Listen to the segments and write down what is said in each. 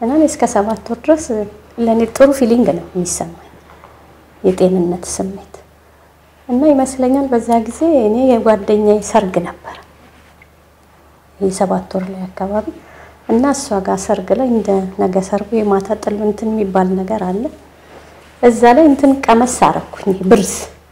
እና እኔ እስከ ሰባት ወር ድረስ ለእኔ ጥሩ ፊሊንግ ነው የሚሰማኝ የጤንነት ስሜት እና ይመስለኛል በዛ ጊዜ እኔ የጓደኛዬ ሰርግ ነበር የሰባት ወር ላይ አካባቢ እና እሷ ጋር ሰርግ ላይ እንደ ነገ ሰርጉ የማታ ጥል እንትን የሚባል ነገር አለ። እዛ ላይ እንትን ቀመስ አረኩኝ ብርዝ።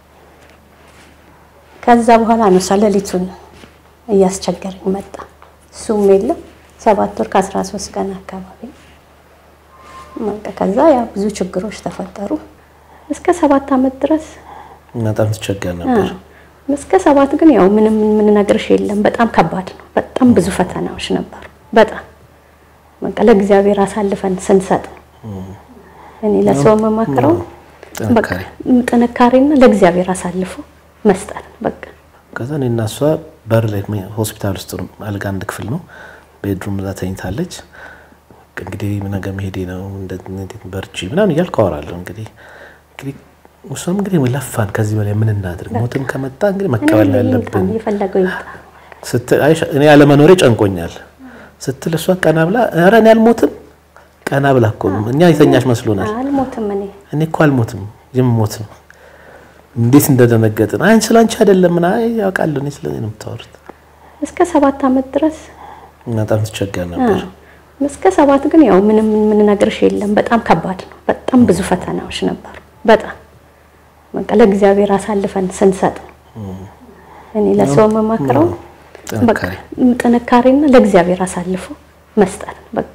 ከዛ በኋላ ነው እሷ ሌሊቱን እያስቸገረኝ መጣ። እሱም የለም ሰባት ወር ከአስራ ሶስት ቀን አካባቢ በቃ ከዛ ያ ብዙ ችግሮች ተፈጠሩ። እስከ ሰባት ዓመት ድረስ በጣም ትቸገር ነበር። እስከ ሰባት ግን ያው ምንም የምንነግርሽ የለም። በጣም ከባድ ነው። በጣም ብዙ ፈተናዎች ነበሩ። በጣም በቃ ለእግዚአብሔር አሳልፈን ስንሰጥ ነው። እኔ ለሰው የምመክረው በቃ ጥንካሬና ለእግዚአብሔር አሳልፎ መስጠት ነው። በቃ ከዛ እኔ እና እሷ በር ላይ ሆስፒታል ውስጥ ነው፣ አልጋ አንድ ክፍል ነው። ቤድሩም እዛ ተኝታለች። እንግዲህ ነገ መሄዴ ነው እንዴት በርቺ ምናምን እያልኩ አወራለሁ። እንግዲህ እንግዲህ እሷም እንግዲህ ለፋን፣ ከዚህ በላይ ምን እናድርግ? ሞትም ከመጣ እንግዲህ መቀበል ነው ያለብን የፈለገው ይምጣ ስትል አይ እኔ አለመኖሬ ጨንቆኛል ስትል እሷ ቀና ብላ ኧረ እኔ አልሞትም ቀና ብላ እኮ ነው እኛ የተኛች መስሎናል። አልሞትም እኔ እኔ እኮ አልሞትም የምሞት ነው። እንዴት እንደደነገጥን አይ ስለ አንቺ አይደለም ምን አይ ያውቃለሁ እኔ ስለ እኔ ነው የምታወሩት። እስከ ሰባት ዓመት ድረስ በጣም ትቸገር ነበር። እስከ ሰባት ግን ያው ምንም የምንነግርሽ የለም። በጣም ከባድ ነው። በጣም ብዙ ፈተናዎች ነበሩ። በጣም በቃ ለእግዚአብሔር አሳልፈን ስንሰጥ ነው። እኔ ለሰው የምመክረው በቃ ጥንካሬና ለእግዚአብሔር አሳልፎ መስጠት ነው። በቃ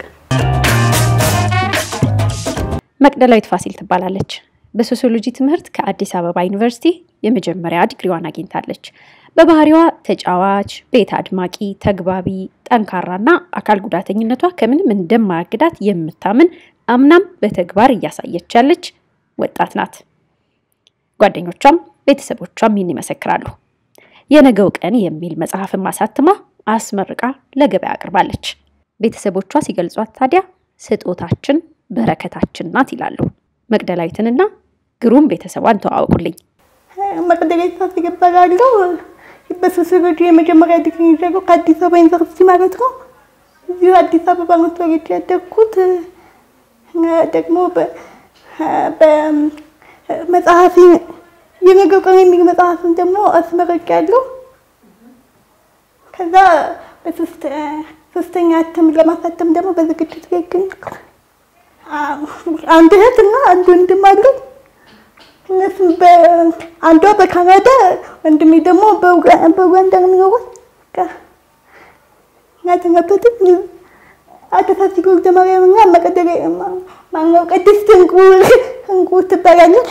መቅደላዊት ፋሲል ትባላለች። በሶሲዮሎጂ ትምህርት ከአዲስ አበባ ዩኒቨርሲቲ የመጀመሪያ ዲግሪዋን አግኝታለች። በባህሪዋ ተጫዋች፣ ቤት አድማቂ፣ ተግባቢ፣ ጠንካራና አካል ጉዳተኝነቷ ከምንም እንደማያግዳት የምታምን አምናም በተግባር እያሳየች ያለች ወጣት ናት። ጓደኞቿም ቤተሰቦቿም ይህን ይመሰክራሉ። የነገው ቀን የሚል መጽሐፍን ማሳትማ አስመርቃ ለገበያ አቅርባለች። ቤተሰቦቿ ሲገልጿት ታዲያ ስጦታችን በረከታችን ናት ይላሉ። መቅደላዊትንና ግሩም ቤተሰቧን ተዋወቁልኝ። መቅደላዊት ፋሲል እባላለሁ። በሶሲዮሎጂ የመጀመሪያ ዲግሪ ይዣለሁ ከአዲስ አበባ ዩኒቨርሲቲ ማለት ነው። እዚሁ አዲስ አበባ ነው ተወልጄ ያደግኩት። ደግሞ በመጽሐፊ የነገው ቀን የሚል መጽሐፍን ደግሞ አስመርቄያለሁ። ከዛ በሶስተኛ እትም ለማሳተም ደግሞ በዝግጅት ላይ ይገኛል። አንድ እህት እና አንድ ወንድም አሉኝ። እነሱም አንዷ በካናዳ ወንድሜ ደግሞ በኡጋንዳ ነው የሚኖሩት። ያተኛበትም አተሳሲ ወልደ ማርያም እና መቀደላ ማነው ቅድስት እንቁ እንቁ ትባላለች።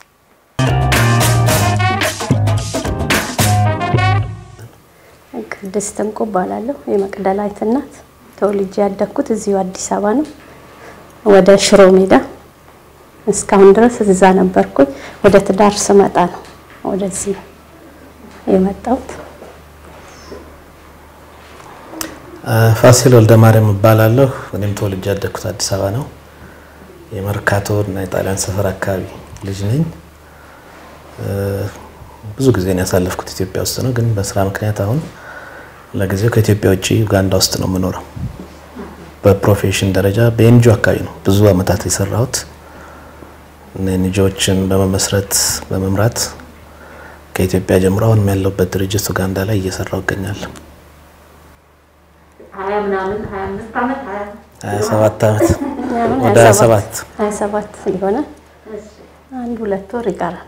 ቅድስት እንቁ እባላለሁ። የመቅደላዊት እናት ተወልጄ ያደግኩት እዚሁ አዲስ አበባ ነው። ወደ ሽሮ ሜዳ እስካሁን ድረስ እዛ ነበርኩኝ። ወደ ትዳር ስመጣ ነው ወደዚህ የመጣሁት። ፋሲል ወልደ ማርያም እባላለሁ። እኔም ተወልጄ ያደግኩት አዲስ አበባ ነው። የመርካቶ እና የጣሊያን ሰፈር አካባቢ ልጅ ነኝ። ብዙ ጊዜ ያሳለፍኩት ኢትዮጵያ ውስጥ ነው፣ ግን በስራ ምክንያት አሁን ለጊዜው ከኢትዮጵያ ውጭ ኡጋንዳ ውስጥ ነው የምኖረው። በፕሮፌሽን ደረጃ በኤንጂኦ አካባቢ ነው ብዙ አመታት የሰራሁት። ኤንጂኦዎችን በመመስረት በመምራት ከኢትዮጵያ ጀምሮ አሁንም ያለሁበት ድርጅት ኡጋንዳ ላይ እየሰራሁ እገኛለሁ። ሀያ ሰባት ዓመት ወደ ሀያ ሰባት ሀያ ሰባት ሊሆነ አንድ ሁለት ወር ይቀረናል።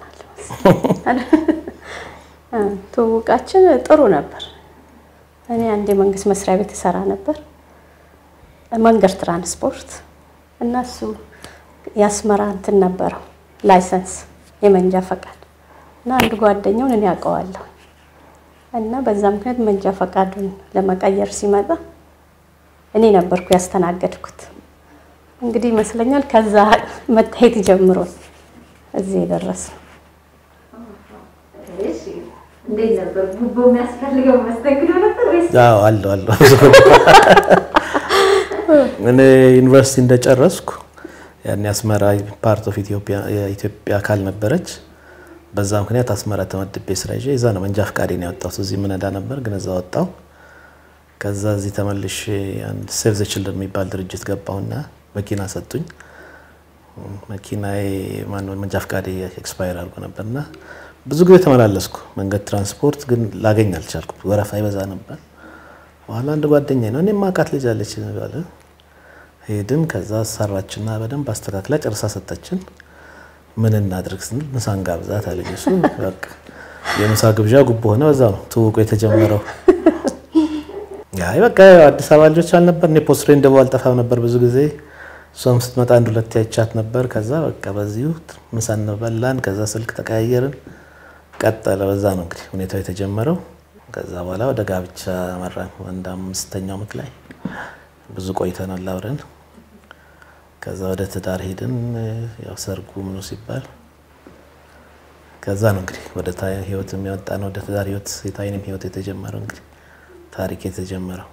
ትውውቃችን ጥሩ ነበር። እኔ አንድ የመንግስት መስሪያ ቤት እሰራ ነበር መንገድ ትራንስፖርት እና እሱ የአስመራ እንትን ነበረው ላይሰንስ የመንጃ ፈቃድ እና አንድ ጓደኛውን እኔ አውቀዋለሁ እና በዛ ምክንያት መንጃ ፈቃዱን ለመቀየር ሲመጣ እኔ ነበርኩ ያስተናገድኩት። እንግዲህ ይመስለኛል ከዛ መታየት ጀምሮ እዚህ የደረስነው። እንዴት ነበር? ጉቦ የሚያስፈልገው መስተንግዶ ነበር ወይስ? አዎ አለው አለው። እኔ ዩኒቨርሲቲ እንደጨረስኩ ያኔ አስመራ ፓርት ኦፍ ኢትዮጵያ የኢትዮጵያ አካል ነበረች። በዛ ምክንያት አስመራ ተመድቤ ስራ ይዤ እዛ ነው መንጃ ፈቃዴን ያወጣሁት። እዚህ ምነዳ ነበር ግን እዛ ወጣሁ። ከዛ እዚህ ተመልሼ አንድ ሴቭ ዘ ችልድረን የሚባል ድርጅት ገባሁና መኪና ሰጡኝ። መኪናዬ ማነው መንጃ ፈቃዴ ኤክስፓየር አድርጎ ነበርና ብዙ ጊዜ ተመላለስኩ። መንገድ ትራንስፖርት ግን ላገኝ አልቻልኩም። ወረፋ ይበዛ ነበር። በኋላ አንድ ጓደኛ ነው እኔ ማቃት ልጅ አለች ባለ ሄድን። ከዛ ሰራችና በደንብ አስተካክላ ጨርሳ ሰጠችን። ምን እናድርግ ስንል ምሳን ጋብዛት አለኝ። እሱ በቃ የምሳ ግብዣ ጉቦ ሆነ። በዛ ነው ትውውቁ የተጀመረው። አይ በቃ አዲስ አበባ ልጆች አልነበር እኔ ፖስትሬ እንደው አልጠፋም ነበር ብዙ ጊዜ እሷም ስትመጣ አንድ ሁለት ያቻት ነበር። ከዛ በቃ በዚሁ ምሳ እንበላን። ከዛ ስልክ ተቀያየርን። ቀጠለ። በዛ ነው እንግዲህ ሁኔታው የተጀመረው። ከዛ በኋላ ወደ ጋብቻ መራን። አንድ አምስተኛው ዓመት ላይ ብዙ ቆይተናል አብረን። ከዛ ወደ ትዳር ሄድን። ያው ሰርጉ ምኑ ሲባል ከዛ ነው እንግዲህ ወደ ህይወት የሚወጣ ነው ወደ ትዳር ህይወት የታይንም ህይወት የተጀመረው እንግዲህ ታሪክ የተጀመረው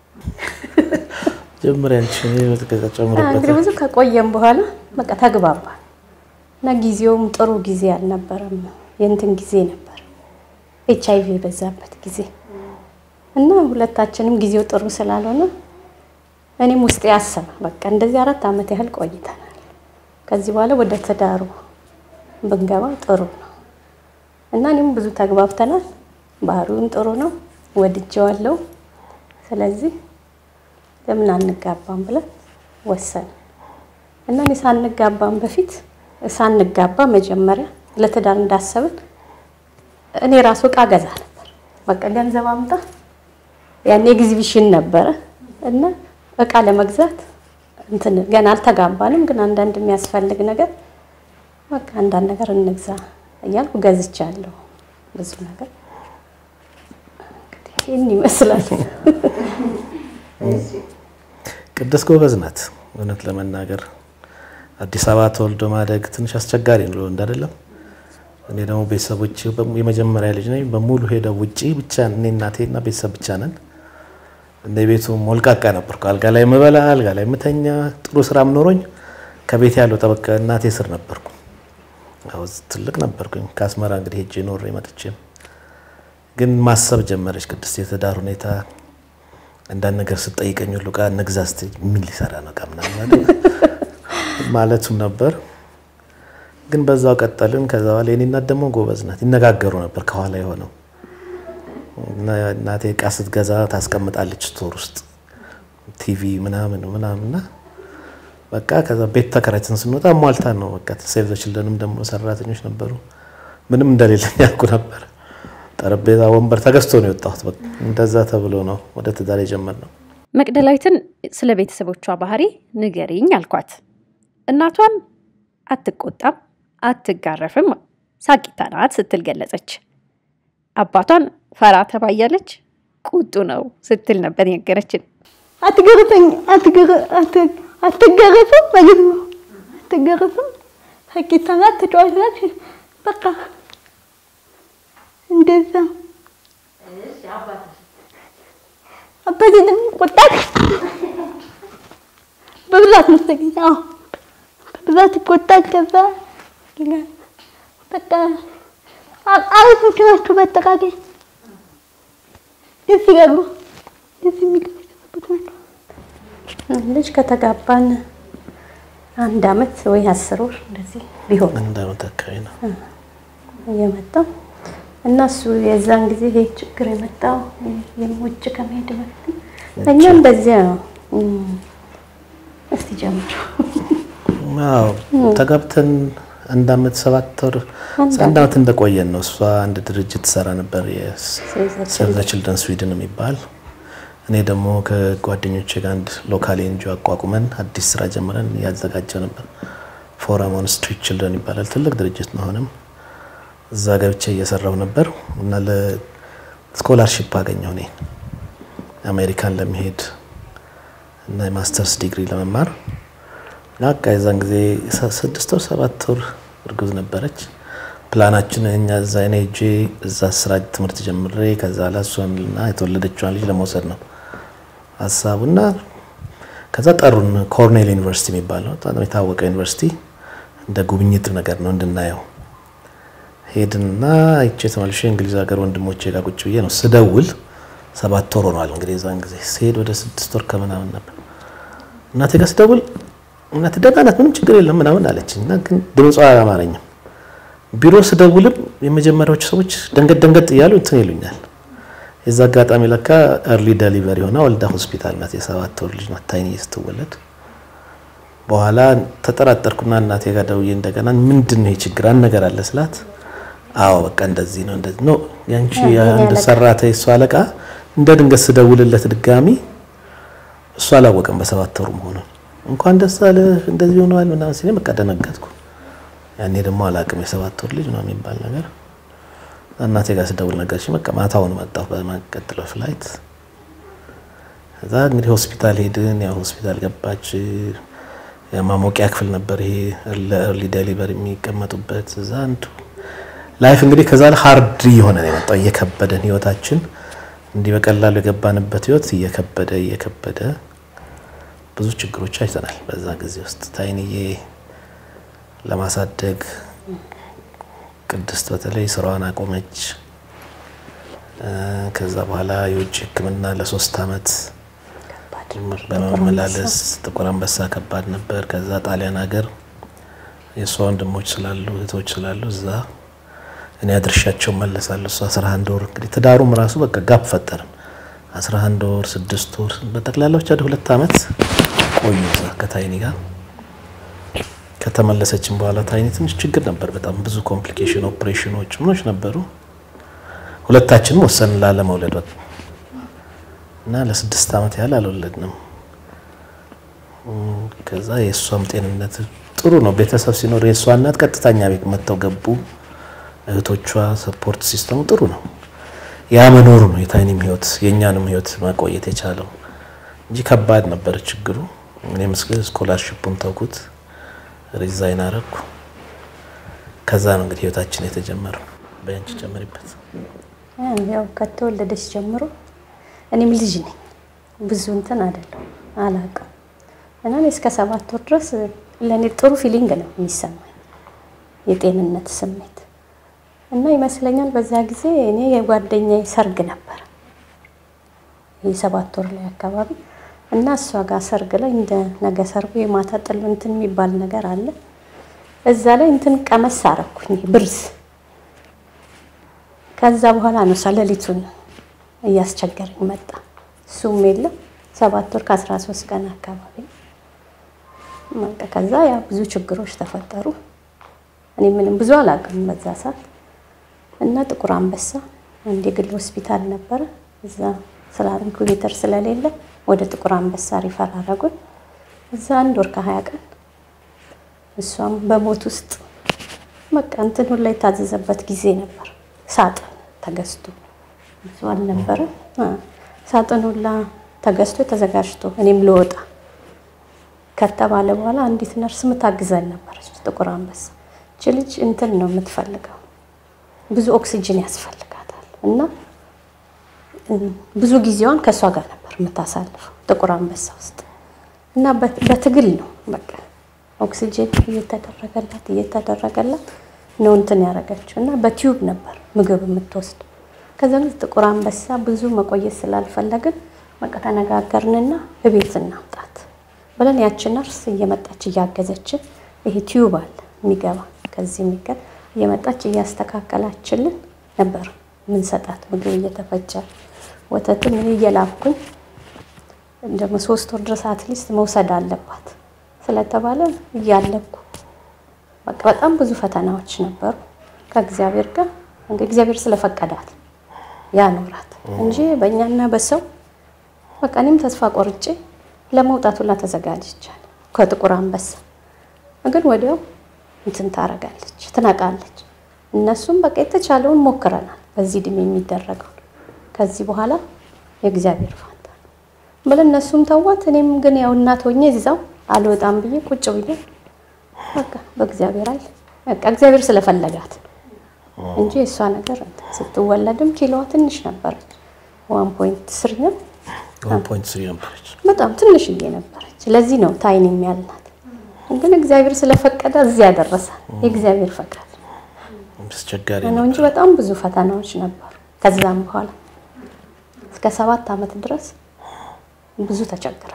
ጀምር ያንቺ ጨምሮበት እንግዲህ ብዙ ከቆየም በኋላ በቃ ተግባባል እና ጊዜውም ጥሩ ጊዜ አልነበረም። የእንትን ጊዜ ነበር ኤች አይቪ የበዛበት ጊዜ እና ሁለታችንም ጊዜው ጥሩ ስላልሆነ እኔም ውስጤ ያሰበ በቃ እንደዚህ አራት ዓመት ያህል ቆይተናል። ከዚህ በኋላ ወደ ትዳሩ ብንገባ ጥሩ ነው እና እኔም ብዙ ተግባብተናል። ባህሪውም ጥሩ ነው፣ ወድጀዋለሁ። ስለዚህ ለምን አንጋባም ብለን ወሰን እና እኔ ሳንጋባም በፊት ሳንጋባ መጀመሪያ ለትዳር እንዳሰብን እኔ ራሱ እቃ ገዛ ነበር። በቃ ገንዘብ አምጣ ያኔ ኤግዚቢሽን ነበረ እና እቃ ለመግዛት እንትን ገና አልተጋባንም፣ ግን አንዳንድ የሚያስፈልግ ነገር በቃ አንዳንድ ነገር እንግዛ እያልኩ ገዝቻለሁ ብዙ ነገር እንግዲህ ይህን ይመስላል። ቅድስት ጎበዝ ናት። እውነት ለመናገር አዲስ አበባ ተወልዶ ማደግ ትንሽ አስቸጋሪ ነው እንዳይደለም። እኔ ደግሞ ቤተሰቦች የመጀመሪያ ልጅ ነኝ። በሙሉ ሄደው ውጪ ብቻ እኔ እናቴና ቤተሰብ ብቻ ነን። እንደ ቤቱ ሞልቃቃ ነበርኩ። አልጋ ላይ የምበላ አልጋ ላይ የምተኛ ጥሩ ስራም ኖሮኝ ከቤት ያለው ጠበቃ እናቴ ስር ነበርኩ። አዎ ትልቅ ነበርኩኝ። ከአስመራ እንግዲህ ሄጄ ኖሬ መጥቼም ግን ማሰብ ጀመረች ቅድስት የትዳር ሁኔታ አንዳንድ ነገር ስጠይቀኝ ሁሉ ዕቃ እንግዛ ስትይ ምን ሊሰራ ነው ዕቃ ምናምን ማለቱም ነበር። ግን በዛው ቀጠልን። ከዛ በኋላ የኔ እናት ደግሞ ጎበዝ ናት። ይነጋገሩ ነበር ከኋላ የሆነው እናቴ ዕቃ ስትገዛ ታስቀምጣለች ስቶር ውስጥ ቲቪ ምናምን ምናምንና በቃ ከዛ ቤት ተከራይተን ስንወጣ ሟልታ ነው በቃ ሴቭ ዘ ችልድረንም ደግሞ ሰራተኞች ነበሩ። ምንም እንደሌለኝ ያልኩ ነበር። ጠረጴዛ ወንበር ተገዝቶ ነው የወጣሁት። በቃ እንደዛ ተብሎ ነው ወደ ትዳር የጀመርነው። መቅደላዊትን ስለ ቤተሰቦቿ ባህሪ ንገሪኝ አልኳት። እናቷን አትቆጣም፣ አትጋረፍም፣ ሳቂታ ናት ስትል ገለጸች። አባቷን ፈራ ተባያለች፣ ቁጡ ነው ስትል ነበር የነገረችን። አትገርፈኝ አትገረፍም ማለት ነው። አትገረፍም ሳቂታ ናት፣ ተጫዋች ናት። በቃ እንደዛ አባቴ ደግሞ ቆጣት በብዛት መሰለኝ። አዎ በብዛት ይቆጣል። ከዛ ይላል በቃ አሪፎች ናቸው። በአጠቃላይ ደስ ይላሉ። ደስ የሚሉ ቤተሰቦች ናቸው። ልጅ ከተጋባን አንድ አመት ወይ አስር ወር እንደዚህ ቢሆን አንድ አመት አካባቢ ነው የመጣው እና እሱ የዛን ጊዜ ይሄ ችግር የመጣው ውጭ ከመሄድ በፊት እኛ እንደዚያ ነው። እስቲ ጀምሩ። አዎ ተጋብተን አንድ አመት ሰባት ወር አንድ አመት እንደቆየን ነው። እሷ አንድ ድርጅት ትሰራ ነበር የሴቭ ዘ ችልድረን ስዊድን የሚባል እኔ ደግሞ ከጓደኞቼ ጋር አንድ ሎካል ኤንጂኦ አቋቁመን አዲስ ስራ ጀምረን ያዘጋጀው ነበር። ፎረም ኦን ስትሪት ችልድረን ይባላል። ትልቅ ድርጅት ነው። አሁንም እዛ ገብቼ እየሰራው ነበር እና ለስኮላርሺፕ አገኘሁ እኔ አሜሪካን ለመሄድ እና የማስተርስ ዲግሪ ለመማር በቃ የዛን ጊዜ ስድስት ወር ሰባት ወር እርጉዝ ነበረች። ፕላናችን እኛ እዛ እኔ ሄጄ እዛ ስራ ትምህርት ጀምሬ ከዛ ላይ እሷንና የተወለደችዋን ልጅ ለመውሰድ ነው ሀሳቡና ከዛ ጠሩን። ኮርኔል ዩኒቨርሲቲ የሚባለው በጣም የታወቀ ዩኒቨርሲቲ እንደ ጉብኝት ነገር ነው እንድናየው ሄድንና አይቼ ተመልሼ እንግሊዝ ሀገር ወንድሞቼ ጋር ቁጭ ብዬ ነው ስደውል ሰባት ወር ሆኗል እንግዲህ የዛን ጊዜ ስሄድ ወደ ስድስት ወር ከምናምን ነበር። እናቴ ጋር ስደውል እናት ደህና ናት፣ ምንም ችግር የለም ምናምን አለችኝ እና ግን ድምጿ አላማረኝም። ቢሮ ስደውልም የመጀመሪያዎቹ ሰዎች ደንገጥ ደንገጥ እያሉ እንትን ይሉኛል። የዛ አጋጣሚ ለካ ኤርሊ ደሊቨሪ ሆና ወልዳ ሆስፒታል ናት። የሰባት ወር ልጅ ናት ታይኒ ስትወለድ። በኋላ ተጠራጠርኩና እናቴ ጋር ደውዬ እንደገና ምንድን ነው ችግር አንድ ነገር አለ ስላት፣ አዎ በቃ እንደዚህ ነው እንደዚህ ነው ያንቺ የአንድ ሰራተኛ እሱ አለቃ እንደ ድንገት ስደውልለት ድጋሚ እሱ አላወቀም በሰባት ወሩ መሆኑን እንኳን ደስ አለ እንደዚህ ሆነዋል ምናምን ሲለኝ በቃ ደነገጥኩ። ያኔ ደግሞ አላቅም የሰባት ወር ልጅ ነው የሚባል ነገር እናቴ ጋር ስደውል ነገርሽኝ። በቃ ማታውን መጣሁ በመቀጥለው ፍላይት። እዛ እንግዲህ ሆስፒታል ሄድን። ያው ሆስፒታል ገባች። የማሞቂያ ክፍል ነበር ይሄ ለኤርሊ ዴሊቨሪ የሚቀመጡበት እዛ አንዱ ላይፍ እንግዲህ ከዛ ሀርድ እየሆነ ነው የመጣው እየከበደን ህይወታችን እንዲህ በቀላሉ የገባንበት ህይወት እየከበደ እየከበደ ብዙ ችግሮች አይተናል። በዛ ጊዜ ውስጥ ታይንዬ ለማሳደግ ቅድስት በተለይ ስራዋን አቆመች። ከዛ በኋላ የውጭ ሕክምና ለሶስት አመት በመመላለስ ጥቁር አንበሳ ከባድ ነበር። ከዛ ጣሊያን ሀገር የእሷ ወንድሞች ስላሉ እህቶች ስላሉ እዛ እኔ አድርሻቸው መለሳለሁ። እሱ 11 ወር እንግዲህ ትዳሩም ራሱ በቃ ጋፕ ፈጠርን። 11 ወር ስድስት ወር በጠቅላላ ብቻ ሁለት አመት ቆዩ እዛ ከታይኒ ጋር። ከተመለሰችን በኋላ ታይኒ ትንሽ ችግር ነበር። በጣም ብዙ ኮምፕሊኬሽን ኦፕሬሽኖች ምኖች ነበሩ። ሁለታችንም ወሰን ላለመውለድ እና ለስድስት አመት ያህል አልወለድንም። ከዛ የእሷም ጤንነት ጥሩ ነው። ቤተሰብ ሲኖር የእሷ እናት ቀጥታኛ ቤት መጥተው ገቡ። እህቶቿ ሰፖርት ሲስተሙ ጥሩ ነው። ያ መኖሩ ነው የታይኒም ህይወት የእኛንም ህይወት ማቆየት የቻለው እንጂ ከባድ ነበር ችግሩ። እኔም ስኮላርሽፑን ተውኩት፣ ሪዛይን አረግኩ። ከዛ ነው እንግዲህ ህይወታችን የተጀመረው። በያንቺ ጨምሪበት። ያው ከተወለደች ጀምሮ እኔም ልጅ ነኝ፣ ብዙ እንትን አይደለም አላውቅም። እና እኔ እስከ ሰባት ወር ድረስ ለእኔ ጥሩ ፊሊንግ ነው የሚሰማኝ የጤንነት ስሜት እና ይመስለኛል በዛ ጊዜ እኔ የጓደኛዬ ሰርግ ነበር የሰባት ወር ላይ አካባቢ እና እሷ ጋር ሰርግ ላይ እንደ ነገ ሰርጉ የማታ ጥል እንትን የሚባል ነገር አለ። እዛ ላይ እንትን ቀመስ አረኩኝ ብርዝ። ከዛ በኋላ ነው እሷ ሌሊቱን እያስቸገረኝ መጣ። እሱም የለም ሰባት ወር ከአስራ ሶስት ቀን አካባቢ በቃ ከዛ ያ ብዙ ችግሮች ተፈጠሩ። እኔ ምንም ብዙ አላውቅም በዛ ሰዓት እና ጥቁር አንበሳ አንድ የግል ሆስፒታል ነበረ። እዛ ስለ ኢንኩቤተር ስለሌለ ወደ ጥቁር አንበሳ ሪፈር አደረጉን። እዛ አንድ ወር ከሀያ ቀን እሷም በሞት ውስጥ በቃ እንትን ሁላ የታዘዘበት ጊዜ ነበር። ሳጥን ተገዝቶ ብዙ አልነበረም። ሳጥን ሁላ ተገዝቶ ተዘጋጅቶ እኔም ልወጣ ከተባለ በኋላ አንዲት ነርስ ምታግዘን ነበረች ጥቁር አንበሳ። እች ልጅ እንትን ነው የምትፈልገው ብዙ ኦክሲጅን ያስፈልጋታል እና ብዙ ጊዜዋን ከእሷ ጋር ነበር የምታሳልፈው ጥቁር አንበሳ ውስጥ እና በትግል ነው በቃ ኦክሲጅን እየተደረገላት እየተደረገላት ነው እንትን ያደረገችው እና በቲዩብ ነበር ምግብ የምትወስድ። ከዛ ጥቁር አንበሳ ብዙ መቆየት ስላልፈለግን በቃ ተነጋገርንና እቤት እናምጣት ብለን ያችን ነርስ እየመጣች እያገዘችን ይሄ ቲዩብ አለ የሚገባ ከዚህ የሚገባ እየመጣች እያስተካከላችልን ነበር ምንሰጣት ምግብ እየተፈጨ ወተትም እኔ እየላኩኝ ደግሞ ሶስት ወር ድረስ አትሊስት መውሰድ አለባት ስለተባለ እያለኩ በቃ በጣም ብዙ ፈተናዎች ነበሩ ከእግዚአብሔር ጋር እንደ እግዚአብሔር ስለፈቀዳት ያኖራት እንጂ በእኛና በሰው በቃ እኔም ተስፋ ቆርጬ ለመውጣት ሁላ ተዘጋጅቻለሁ ከጥቁር አንበሳ ግን ወዲያው እንትን ታረጋለች ትነቃለች። እነሱም በቃ የተቻለውን ሞክረናል በዚህ እድሜ የሚደረገው ከዚህ በኋላ የእግዚአብሔር ፋንታ ብለን እነሱም ተዋት። እኔም ግን ያው እናት ሆኜ እዛው አልወጣም ብዬ ቁጭ ብዬ በቃ በእግዚአብሔር አለ በቃ እግዚአብሔር ስለፈለጋት እንጂ የእሷ ነገር ስትወለድም ኪሎዋ ትንሽ ነበረች። ዋን ፖይንት ስሪ ነው ነበረች። በጣም ትንሽዬ ነበረች። ለዚህ ነው ታይን የሚያልናት ግን እግዚአብሔር ስለፈቀደ እዚህ ያደረሳል። የእግዚአብሔር ፈቃድ አስቸጋሪ ነው እንጂ በጣም ብዙ ፈተናዎች ነበሩ። ከዛም በኋላ እስከ ሰባት ዓመት ድረስ ብዙ ተቸግረናል።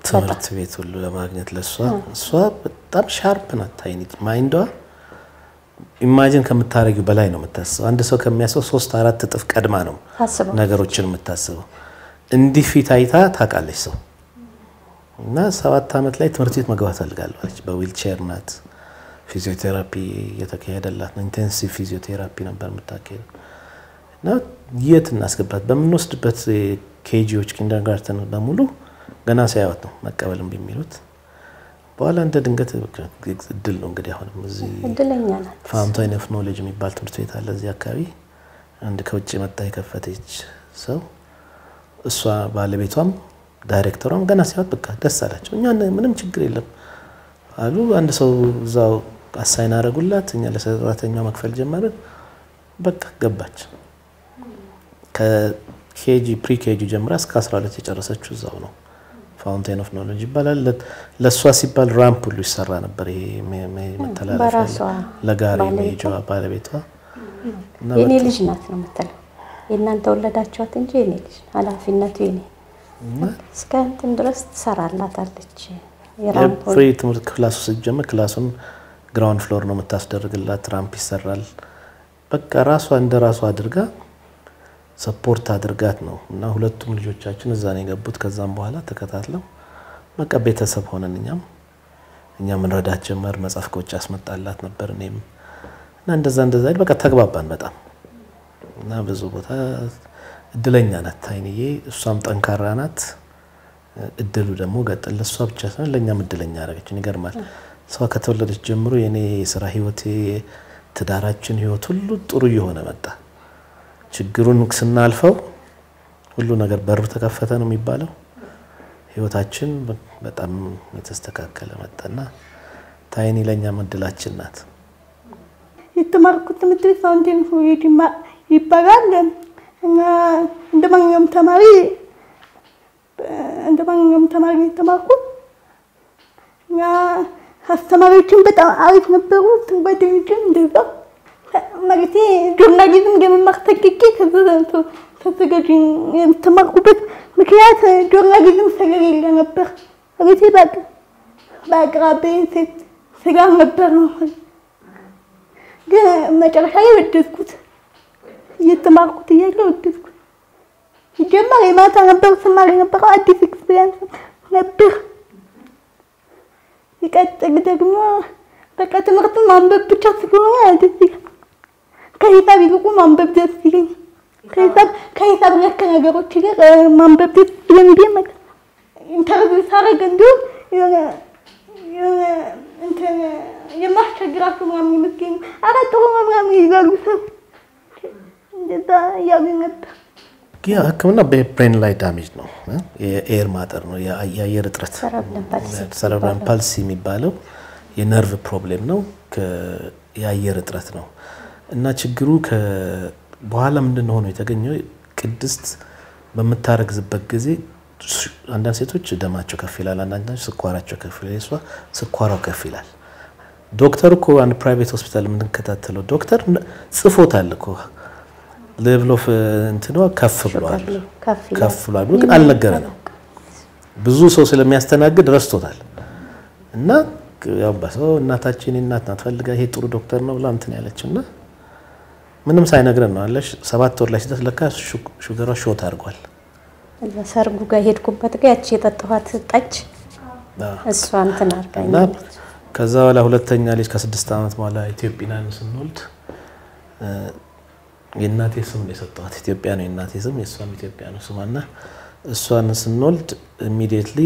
ትምህርት ቤት ሁሉ ለማግኘት ለእሷ እሷ በጣም ሻርፕ ናት። ታይኒ ማይንዷ ኢማጂን ከምታደርጊው በላይ ነው የምታስበው። አንድ ሰው ከሚያስበው ሶስት አራት እጥፍ ቀድማ ነው ታስበው ነገሮችን የምታስበው። እንዲህ ፊት አይታ ታውቃለች ሰው እና ሰባት ዓመት ላይ ትምህርት ቤት መግባት ፈልጋለሁ አለች። በዊልቼር ናት። ፊዚዮቴራፒ እየተካሄደላት ነው። ኢንቴንሲቭ ፊዚዮቴራፒ ነበር የምታካሄደው እና የት እናስገባት በምንወስድበት ኬጂዎች ኪንደርጋርተን በሙሉ ገና ሲያዩት ነው መቀበል እምቢ የሚሉት። በኋላ እንደ ድንገት እድል ነው እንግዲህ አሁንም እዚህ እድለኛ ናት። ፋውንታይን ኦፍ ኖሌጅ የሚባል ትምህርት ቤት አለ እዚህ አካባቢ። አንድ ከውጭ መጣ የከፈተች ሰው እሷ ባለቤቷም ዳይሬክተሯም ገና ሲያዩት በቃ ደስ አላቸው። እኛ ምንም ችግር የለም አሉ። አንድ ሰው እዛው አሳይን አደረጉላት። እኛ ለሰራተኛው መክፈል ጀመርን። በቃ ገባች። ከኬጂ ፕሪ ኬጂ ጀምራ እስከ 12 የጨረሰችው እዛው ነው። ፋውንቴን ኦፍ ኖሌጅ ይባላል። ለእሷ ሲባል ራምፕ ሁሉ ይሰራ ነበር። ይሄ መተላለፊያ በራሷ ለጋሪ ባለቤቷ? መሄጃ ባለቤቷ እና የኔ በቃ- ልጅ ናት ነው የምትለው። የእናንተ ወለዳችኋት እንጂ የኔ ልጅ ኃላፊነቱ የኔ እና እስከ እንትን ድረስ ትሰራላታለች። የራምፖ ፍሪ ትምህርት ክላሱ ስትጀምር ክላሱን ግራውንድ ፍሎር ነው የምታስደርግላት። ራምፕ ይሰራል። በቃ ራሷ እንደ ራሷ አድርጋ ሰፖርት አድርጋት ነው እና ሁለቱም ልጆቻችን እዛ ነው የገቡት። ከዛም በኋላ ተከታትለው በቃ ቤተሰብ ሆነን እኛም እኛም እንረዳት ጀመር። መጽሐፍ ከውጭ አስመጣላት ነበር እኔም እና እንደዛ እንደዛ አይደል በቃ ተግባባን በጣም እና ብዙ ቦታ እድለኛ ናት ታይንዬ። እሷም ጠንካራ ናት። እድሉ ደግሞ ገጠል ለእሷ ብቻ ሳይሆን ለእኛም እድለኛ ያደረገችን። ይገርማል። እሷ ከተወለደች ጀምሮ የኔ የስራ ህይወቴ፣ ትዳራችን ህይወት ሁሉ ጥሩ እየሆነ መጣ። ችግሩን ስናልፈው ሁሉ ነገር በሩ ተከፈተ ነው የሚባለው። ህይወታችን በጣም የተስተካከለ መጣና ታይኒ ለእኛም እድላችን ናት። የተማርኩት ትምህርት ቤት ፋውንቴን ኦፍ ኖሌጅ ይማ- ይባላል እና እንደ ማንኛውም ተማሪ እንደ ማንኛውም ተማሪ ነው የተማርኩት እና አስተማሪዎችን በጣም አሪፍ ነበሩ። ጓደኞችም እንደዛ ማለቴ ጆርናሊዝም የመማር ተቂቄ ተዘጋጅ የተማርኩበት ምክንያት ጆርናሊዝም ስለሌለ ነበር። ማለቴ በአቅ- በአቅራቢያዬ ስላልነበር ነው። ግን መጨረሻ ላይ ወደድኩት። እየተማርኩት እያለ ወደድኩት። ሲጀመር የማታ ነበር ስማር የነበረው አዲስ ኤክስፒሪያንስ ነበር። ሲቀጥል ደግሞ በቃ ትምህርቱን ማንበብ ብቻ ስለሆነ ደስ ይላል። ከሂሳብ ይልቁ ማንበብ ደስ ይለኝ። ከሂሳብ ከሂሳብ ነክ ነገሮች ይልቅ እ፣ ማንበብ ደስ ስለሚለኝ ማለት ነው። ኢንተርቪው ሳደርግ እንዲሁም የሆነ የሆነ እንትን የማስቸግራቸው ምናምን ይመስለኝ ኧረ ጥሩ ነው ምናምን ይላሉ ሰው እንደዛ እያሉ ነበር። ያ ሕክምና በብሬን ላይ ዳሜጅ ነው እ? የኤር ማጠር ነው፣ የአ- የአየር እጥረት ሰረብለም ፓልሲ ሰረብራል ፓልሲ የሚባለው የነርቭ ፕሮብሌም ነው፣ ከ- የአየር እጥረት ነው እና ችግሩ ከ- በኋላ ምንድን ነው ሆኖ የተገኘው ቅድስት በምታረግዝበት ጊዜ ሱ- አንዳንድ ሴቶች ደማቸው ከፍ ይላል፣ አንዳንድ ስኳራቸው ከፍ ይላል። የእሷ ስኳሯ ከፍ ይላል። ዶክተር እኮ አንድ ፕራይቬት ሆስፒታል የምንከታተለው ዶክተር ጽፎታል እኮ ሌቭል ኦፍ እንትኗ ከፍ ብሏል ከፍ ይላል። ከፍ ብሏል ብሎ ግን አልነገረንም። ብዙ ሰው ስለሚያስተናግድ ረስቶታል። እና ያው በሰው እናታችን እናት ናት ፈልጋ ይሄ ጥሩ ዶክተር ነው ብላ እንትን ያለችው እና ምንም ሳይነግረን ነው አለሽ። ሰባት ወር ላይ ሲደርስ ለካ ሹ- ሹገሯ ሾት አድርጓል። እዛ ሰርጉ ጋር ሄድኩበት ጋር ያቺ የጠጣኋት ጠጅ እሷ እንትን እና አድርጋኛለች። ከዛ በኋላ ሁለተኛ ልጅ ከስድስት ዓመት በኋላ ኢትዮጵያን ስንወልድ እ፣ የእናቴ ስም ነው የሰጠኋት። ኢትዮጵያ ነው የእናቴ ስም፣ የእሷም ኢትዮጵያ ነው ስሟ እና እሷን ስንወልድ ኢሚዲየትሊ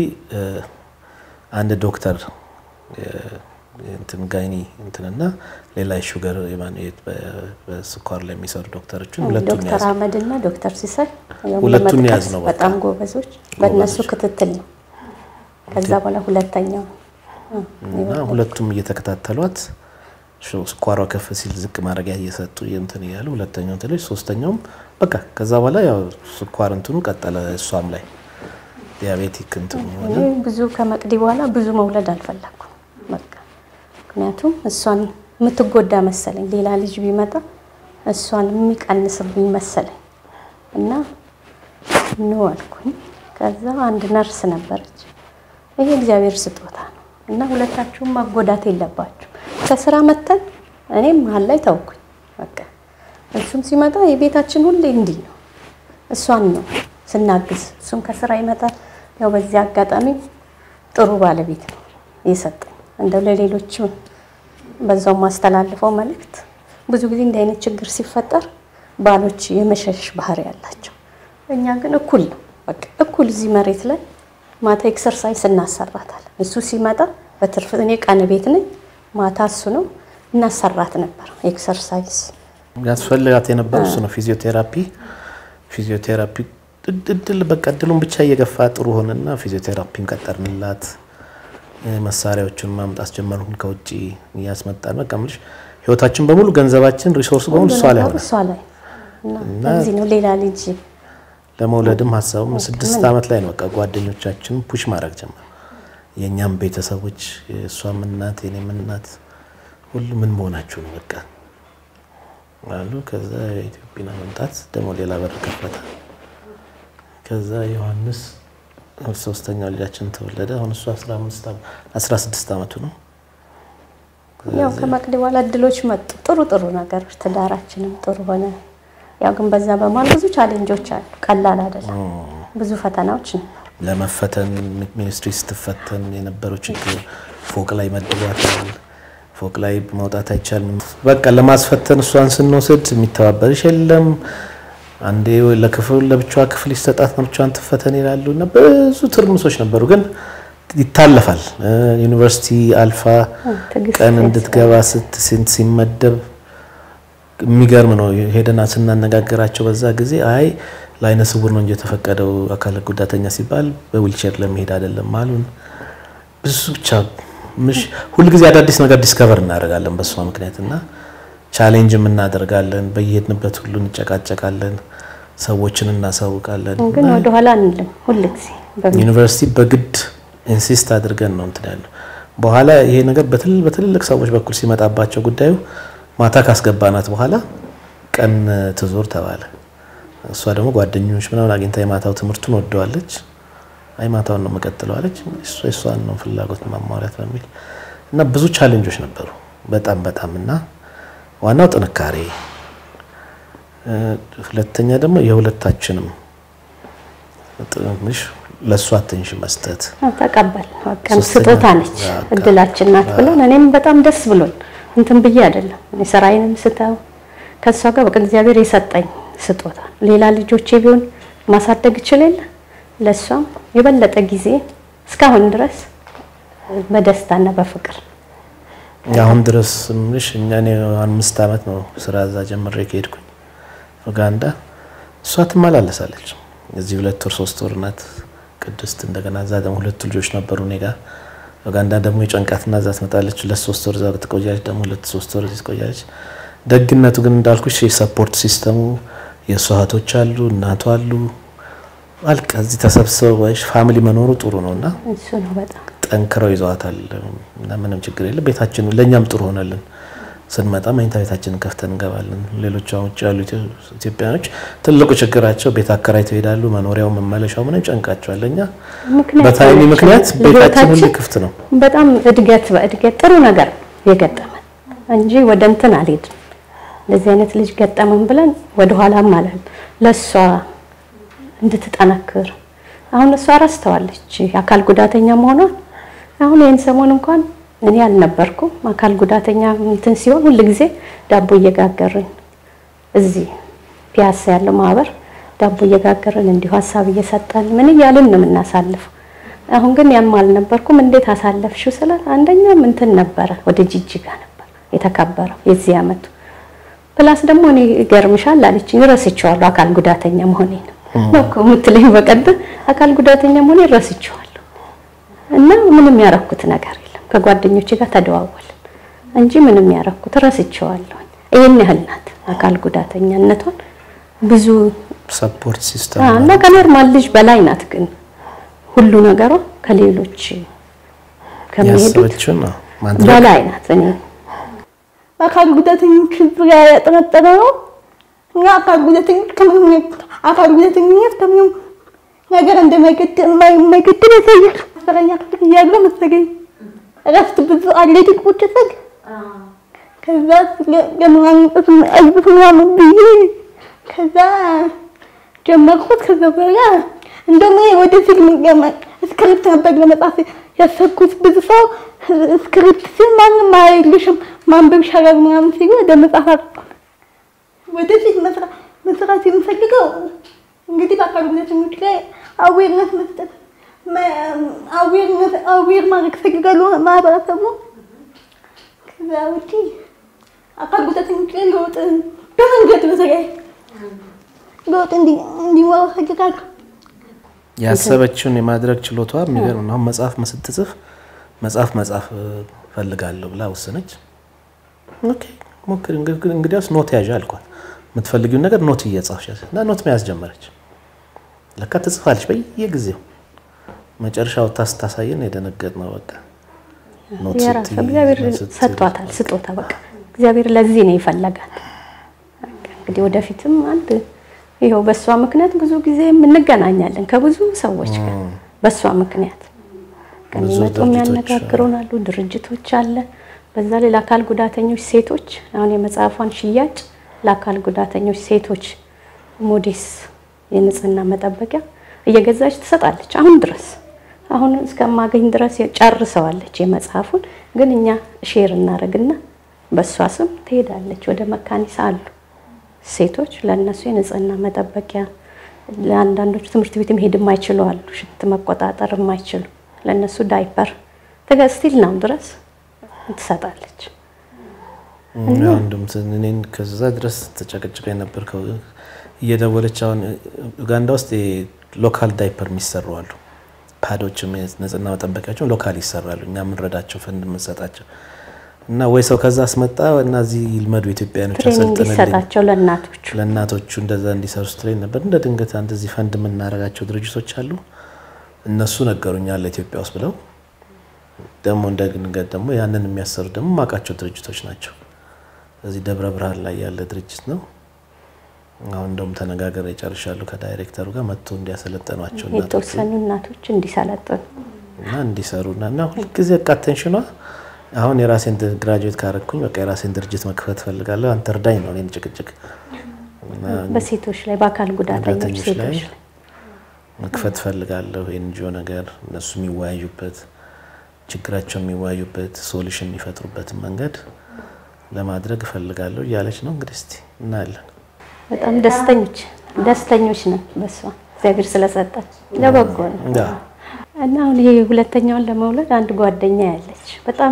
አንድ ዶክተር እ፣ እንትን ጋይኒ እንትንና ሌላ የሹገር የማን- በ- በስኳር ላይ የሚሰሩ ዶክተሮችን ሁለቱን ዶክተር ያዝ አህመድ እና ዶክተር ሲሳይ ያው ሁለቱን ለመጥቀስ ያዝ ነው በቃ። በጣም ጎበዞች፣ በእነሱ ጎበዞች። ክትትል ነው። ከዛ በኋላ ሁለተኛው እ፣ እና ሁለቱም እየተከታተሏት ሽ- ስኳሯ ከፍ ሲል ዝቅ ማድረጊያ እየሰጡ እንትን እያሉ ሁለተኛው እንትን ልጅ ሶስተኛውም በቃ ከዛ በኋላ ያው ስኳር እንትኑ ቀጠለ እሷም ላይ ዲያቤቲክ እንትኑ ሆነ። እኔ ብዙ ከመቅዲ በኋላ ብዙ መውለድ አልፈለኩም። በቃ ምክንያቱም እሷን የምትጎዳ መሰለኝ፣ ሌላ ልጅ ቢመጣ እሷን የሚቀንስብኝ መሰለኝ እና ኖ አልኩኝ። ከዛ አንድ ነርስ ነበረች ይሄ እግዚአብሔር ስጦታ ነው እና ሁለታችሁም መጎዳት የለባችሁ። ከስራ መተን እኔም መሀል ላይ ተውኩኝ። በቃ እሱም ሲመጣ የቤታችን ሁሌ እንዲህ ነው። እሷን ነው ስናግዝ፣ እሱም ከስራ ይመጣል። ያው በዚህ አጋጣሚ ጥሩ ባለቤት ነው የሰጠኝ። እንደው ለሌሎቹ በዛው ማስተላልፈው መልእክት ብዙ ጊዜ እንዲህ አይነት ችግር ሲፈጠር ባሎች የመሸሽ ባህሪ ያላቸው፣ እኛ ግን እኩል ነው በቃ እኩል እዚህ መሬት ላይ ማታ ኤክሰርሳይዝ እናሰራታለን። እሱ ሲመጣ በትርፍ እኔ ቀን ቤት ነኝ፣ ማታ እሱ ነው እናሰራት ነበር ኤክሰርሳይዝ ያስፈልጋት የነበረው እሱ ነው። ፊዚዮቴራፒ ፊዚዮቴራፒ እድል በቃ እድሉን ብቻ እየገፋ ጥሩ ሆነና ፊዚዮቴራፒን ቀጠርንላት። መሳሪያዎቹን ማምጣት ጀመርን ከውጭ እያስመጣን በቃ የምልሽ ህይወታችን በሙሉ ገንዘባችን፣ ሪሶርስ በሙሉ እሷ ላይ ሆነ። እሷ ላይ እና እዚህ ነው ሌላ ልጅ ለመውለድም ሀሳቡም ስድስት ዓመት ላይ ነው በቃ ጓደኞቻችን ፑሽ ማድረግ ጀመር። የእኛም ቤተሰቦች የእሷም እናት የኔም እናት ሁሉ ምን መሆናችሁ ነው በቃ አሉ። ከዛ የኢትዮጵያ መምጣት ደግሞ ሌላ በር ከፈተ። ከዛ ዮሐንስ ሶስተኛው ልጃችን ተወለደ። አሁን እሱ 16 ዓመቱ ነው። ያው ከመቅዲ በኋላ እድሎች መጡ። ጥሩ ጥሩ ነገሮች፣ ትዳራችንም ጥሩ ሆነ። ያው ግን በዛ በመሀል ብዙ ቻሌንጆች አሉ። ቀላል አይደለም። ብዙ ፈተናዎች ነው። ለመፈተን ሚኒስትሪ ስትፈተን የነበረው ችግር ፎቅ ላይ መድቧታል። ፎቅ ላይ መውጣት አይቻልም። በቃ ለማስፈተን እሷን ስንወስድ የሚተባበርሽ የለም። አንዴ ለክፍል ለብቻዋ ክፍል ይሰጣት ነው ብቻዋን ትፈተን ይላሉ እና ብዙ ትርምሶች ነበሩ። ግን ይታለፋል። ዩኒቨርሲቲ አልፋ ቀን እንድትገባ ስንት ሲመደብ የሚገርም ነው። ሄደና ስናነጋገራቸው በዛ ጊዜ አይ ለአይነ ስውር ነው እንጂ የተፈቀደው አካል ጉዳተኛ ሲባል በዊልቸር ለመሄድ አይደለም አሉን። ብዙ ብቻ ምሽ ሁልጊዜ አዳዲስ ነገር ዲስከቨር እናደርጋለን በእሷ ምክንያት እና ቻሌንጅም እናደርጋለን። በየሄድንበት ሁሉ እንጨቃጨቃለን፣ ሰዎችን እናሳውቃለን። ግን ወደኋላ አንልም። ሁልጊዜ ዩኒቨርሲቲ በግድ ኢንሲስት አድርገን ነው እንትን ያለው። በኋላ ይሄ ነገር በትልልቅ ሰዎች በኩል ሲመጣባቸው ጉዳዩ ማታ ካስገባናት በኋላ ቀን ትዞር ተባለ። እሷ ደግሞ ጓደኞች ምናምን አግኝታ የማታው ትምህርቱን ወደዋለች። አይ ማታውን ነው መቀጥለው አለች። እሷ የሷን ነው ፍላጎት ማሟላት በሚል እና ብዙ ቻሌንጆች ነበሩ በጣም በጣም እና ዋናው ጥንካሬ፣ ሁለተኛ ደግሞ የሁለታችንም ትንሽ ለእሷ አቴንሽን መስጠት ተቀበል በቃ ስጦታ ነች እድላችን ናት ብለን እኔም በጣም ደስ ብሎን እንትን ብዬ አይደለም እኔ ስራዬንም ስተው ከእሷ ጋር በቃ እግዚአብሔር የሰጠኝ ስጦታ ሌላ ልጆቼ ቢሆን ማሳደግ እችል የለ ለእሷም የበለጠ ጊዜ እስካሁን ድረስ በደስታና በፍቅር አሁን ድረስ ምሽ እኛ እኔ አምስት ዓመት ነው ስራ እዛ ጀምሬ ከሄድኩኝ ኡጋንዳ እሷ ትመላለሳለች። እዚህ ሁለት ወር ሶስት ወር ናት ቅድስት። እንደገና እዛ ደግሞ ሁለቱ ልጆች ነበሩ እኔ ጋር። ኡጋንዳ ደግሞ የጨንቃትና እዛ ትመጣለች። ሁለት ሶስት ወር እዛ ትቆያለች። ደግሞ ሁለት ሶስት ወር እዚህ ትቆያለች። ደግነቱ ግን እንዳልኩሽ የሰፖርት ሲስተሙ የእሷ እህቶች አሉ፣ እናቷ አሉ። አልቃ እዚህ ተሰብስበው ፋሚሊ መኖሩ ጥሩ ነው እና እሱ ነው በጣም ጠንክረው ይዘዋታል እና ምንም ችግር የለም። ቤታችን ለእኛም ጥሩ ሆነልን። ስንመጣ መኝታ ቤታችንን ከፍተን እንገባለን። ሌሎች አሁን ውጭ ያሉ ኢትዮጵያኖች ትልቁ ችግራቸው ቤት አከራይተው ይሄዳሉ። መኖሪያው መመለሻው ምንም ጨንቃቸዋል። እኛ በታይሚ ምክንያት ቤታችን ሁሉ ክፍት ነው። በጣም እድገት በእድገት ጥሩ ነገር የገጠመን እንጂ ወደ እንትን አልሄድም። እንደዚህ አይነት ልጅ ገጠመን ብለን ወደኋላም አላለም። ለእሷ እንድትጠነክር አሁን እሷ ረስተዋለች አካል ጉዳተኛ መሆኗን። አሁን ይህን ሰሞን እንኳን እኔ አልነበርኩም አካል ጉዳተኛ እንትን ሲሆን ሁል ጊዜ ዳቦ እየጋገርን እዚህ ፒያሳ ያለው ማህበር ዳቦ እየጋገርን እንዲሁ ሀሳብ እየሰጠን ምን እያልን ነው የምናሳልፈው። አሁን ግን ያም አልነበርኩም። እንዴት አሳለፍሽው ስላት አንደኛም እንትን ነበረ ወደ ጅጅጋ ነበር የተከበረው የዚህ አመቱ ፕላስ ደግሞ እኔ ይገርምሻል አለችኝ ረስቼዋለሁ አካል ጉዳተኛ መሆኔን ነው እኮ የምትለኝ በቀደም አካል ጉዳተኛ መሆኔን ረስቼዋለሁ እና ምንም ያረኩት ነገር የለም ከጓደኞቼ ጋር ተደዋወልን እንጂ ምንም ያረኩት ረስቼዋለሁ ይሄን ያህል ናት አካል ጉዳተኛነቷን ብዙ ሰፖርት ሲስተም እና ከኖርማል ልጅ በላይ ናት ግን ሁሉ ነገሯ ከሌሎች ከሚሄዱት ያሰበችው ነው ማድረግ በላይ ናት እኔ አካል ጉዳተኞች ዙሪያ ያጠነጠነ ነው እና አካል ጉዳተኞች ከምንም አካል ጉዳተኝነት ከምንም ነገር እንደማይገድብ ያሳያል። አስረኛ ክፍል እያለሁ መሰለኝ እረፍት ብዙ አትሌቲክ ቁጭ ስል ከዛ ለምራንጠት አይነት ምናምን ብዬ ከዛ ጀመርኩት። ከዛ በኋላ እንደውም ይሄ ወደ ፊልም ስክሪፕት ነበር ለመጻፍ ያሰብኩት። ብዙ ሰው ስክሪፕት ሲል ማንም አይልሽም ማንበብ ይሻላል ምናምን ሲሉ ወደ መጽሐፍ አልኳል። ወደፊት መስራት የምፈልገው እንግዲህ በአካል ጉዳተኞች ላይ አዌርነት መስጠት አዌር ማድረግ ፈልጋለሁ ማህበረሰቡ። ከዛ ውጪ አካል ጉዳተኞች ላይ ለውጥ በመንገድ በተለይ ለውጥ እንዲኖረው ፈልጋለሁ። ያሰበችውን የማድረግ ችሎቷ የሚገርም ነው። አሁን መጽሐፍ ስትጽፍ መጽሐፍ መጽሐፍ ፈልጋለሁ ብላ ወሰነች። ኦኬ ሞክሪ እንግዲያውስ ኖት ያዥ አልኳት። የምትፈልጊውን ነገር ኖት እየጻፍሽ እና ኖት መያዝ ጀመረች። ለካ ትጽፋለች በየጊዜው። መጨረሻ ወጥታ ስታሳየን የደነገጥ ነው። በቃ የራሱ እግዚአብሔር ሰጥቷታል ስጦታ። በቃ እግዚአብሔር ለዚህ ነው ይፈለጋል። እንግዲህ ወደፊትም አንድ ይኸው በእሷ ምክንያት ብዙ ጊዜ እንገናኛለን ከብዙ ሰዎች ጋር በእሷ ምክንያት ከሚመጡ የሚያነጋግሩን አሉ፣ ድርጅቶች አለ። በዛ ላይ ለአካል ጉዳተኞች ሴቶች አሁን የመጽሐፏን ሽያጭ ለአካል ጉዳተኞች ሴቶች ሞዴስ የንጽህና መጠበቂያ እየገዛች ትሰጣለች። አሁን ድረስ አሁን እስከማገኝ ድረስ ጨርሰዋለች የመጽሐፉን። ግን እኛ ሼር እናደርግና በእሷ ስም ትሄዳለች። ወደ መካኒሳ አሉ ሴቶች ለእነሱ የንጽህና መጠበቂያ፣ ለአንዳንዶቹ ትምህርት ቤት መሄድ የማይችሉ አሉ፣ ሽንት መቆጣጠር የማይችሉ ለእነሱ ዳይፐር ትገስቲል ነው ድረስ ትሰጣለች። አንዱም እኔን ከዛ ድረስ ተጨቅጭቀ ነበር እየደወለች አሁን ኡጋንዳ ውስጥ ሎካል ዳይፐር የሚሰሩ አሉ። ፓዶችም ንጽህና መጠበቂያቸውን ሎካል ይሰራሉ። እኛ የምንረዳቸው ፈንድ የምንሰጣቸው እና ወይ ሰው ከዛ አስመጣ እና እዚህ ይልመዱ ኢትዮጵያኖች ትሬኒንግ ይሰጣቸው ለእናቶቹ ለእናቶቹ እንደዛ እንዲሰሩ ስትለኝ ነበር። እንደ ድንገት አንድ እዚህ ፈንድ የምናደርጋቸው ድርጅቶች አሉ። እነሱ ነገሩኛል ኢትዮጵያ ውስጥ ብለው ደግሞ እንደ ድንገት ደግሞ ያንን የሚያሰሩ ደግሞ ማውቃቸው ድርጅቶች ናቸው። እዚህ ደብረ ብርሃን ላይ ያለ ድርጅት ነው። አሁን እንደውም ተነጋገር ይጨርሻሉ ከዳይሬክተሩ ጋር መጥቶ እንዲያሰለጠኗቸው የተወሰኑ እናቶች እንዲሰለጥኑ እና እንዲሰሩና እና ሁልጊዜ በቃ አቴንሽኗ አሁን የራሴን ግራጁዌት ካረግኩኝ በቃ የራሴን ድርጅት መክፈት ፈልጋለሁ፣ አንተ እርዳኝ ነው እኔን ጭቅጭቅ በሴቶች ላይ በአካል ጉዳተኞች ሴቶች ላይ መክፈት ፈልጋለሁ። የኤንጂኦ ነገር እነሱ የሚወያዩበት ችግራቸው የሚወያዩበት ሶሉሽን የሚፈጥሩበትን መንገድ ለማድረግ እፈልጋለሁ እያለች ነው። እንግዲህ እስቲ እናያለን። በጣም ደስተኞች ደስተኞች ነን በሷ እግዚአብሔር ስለሰጠች ለበጎ ነው። እና አሁን ይሄ ሁለተኛውን ለመውለድ አንድ ጓደኛ ያለች በጣም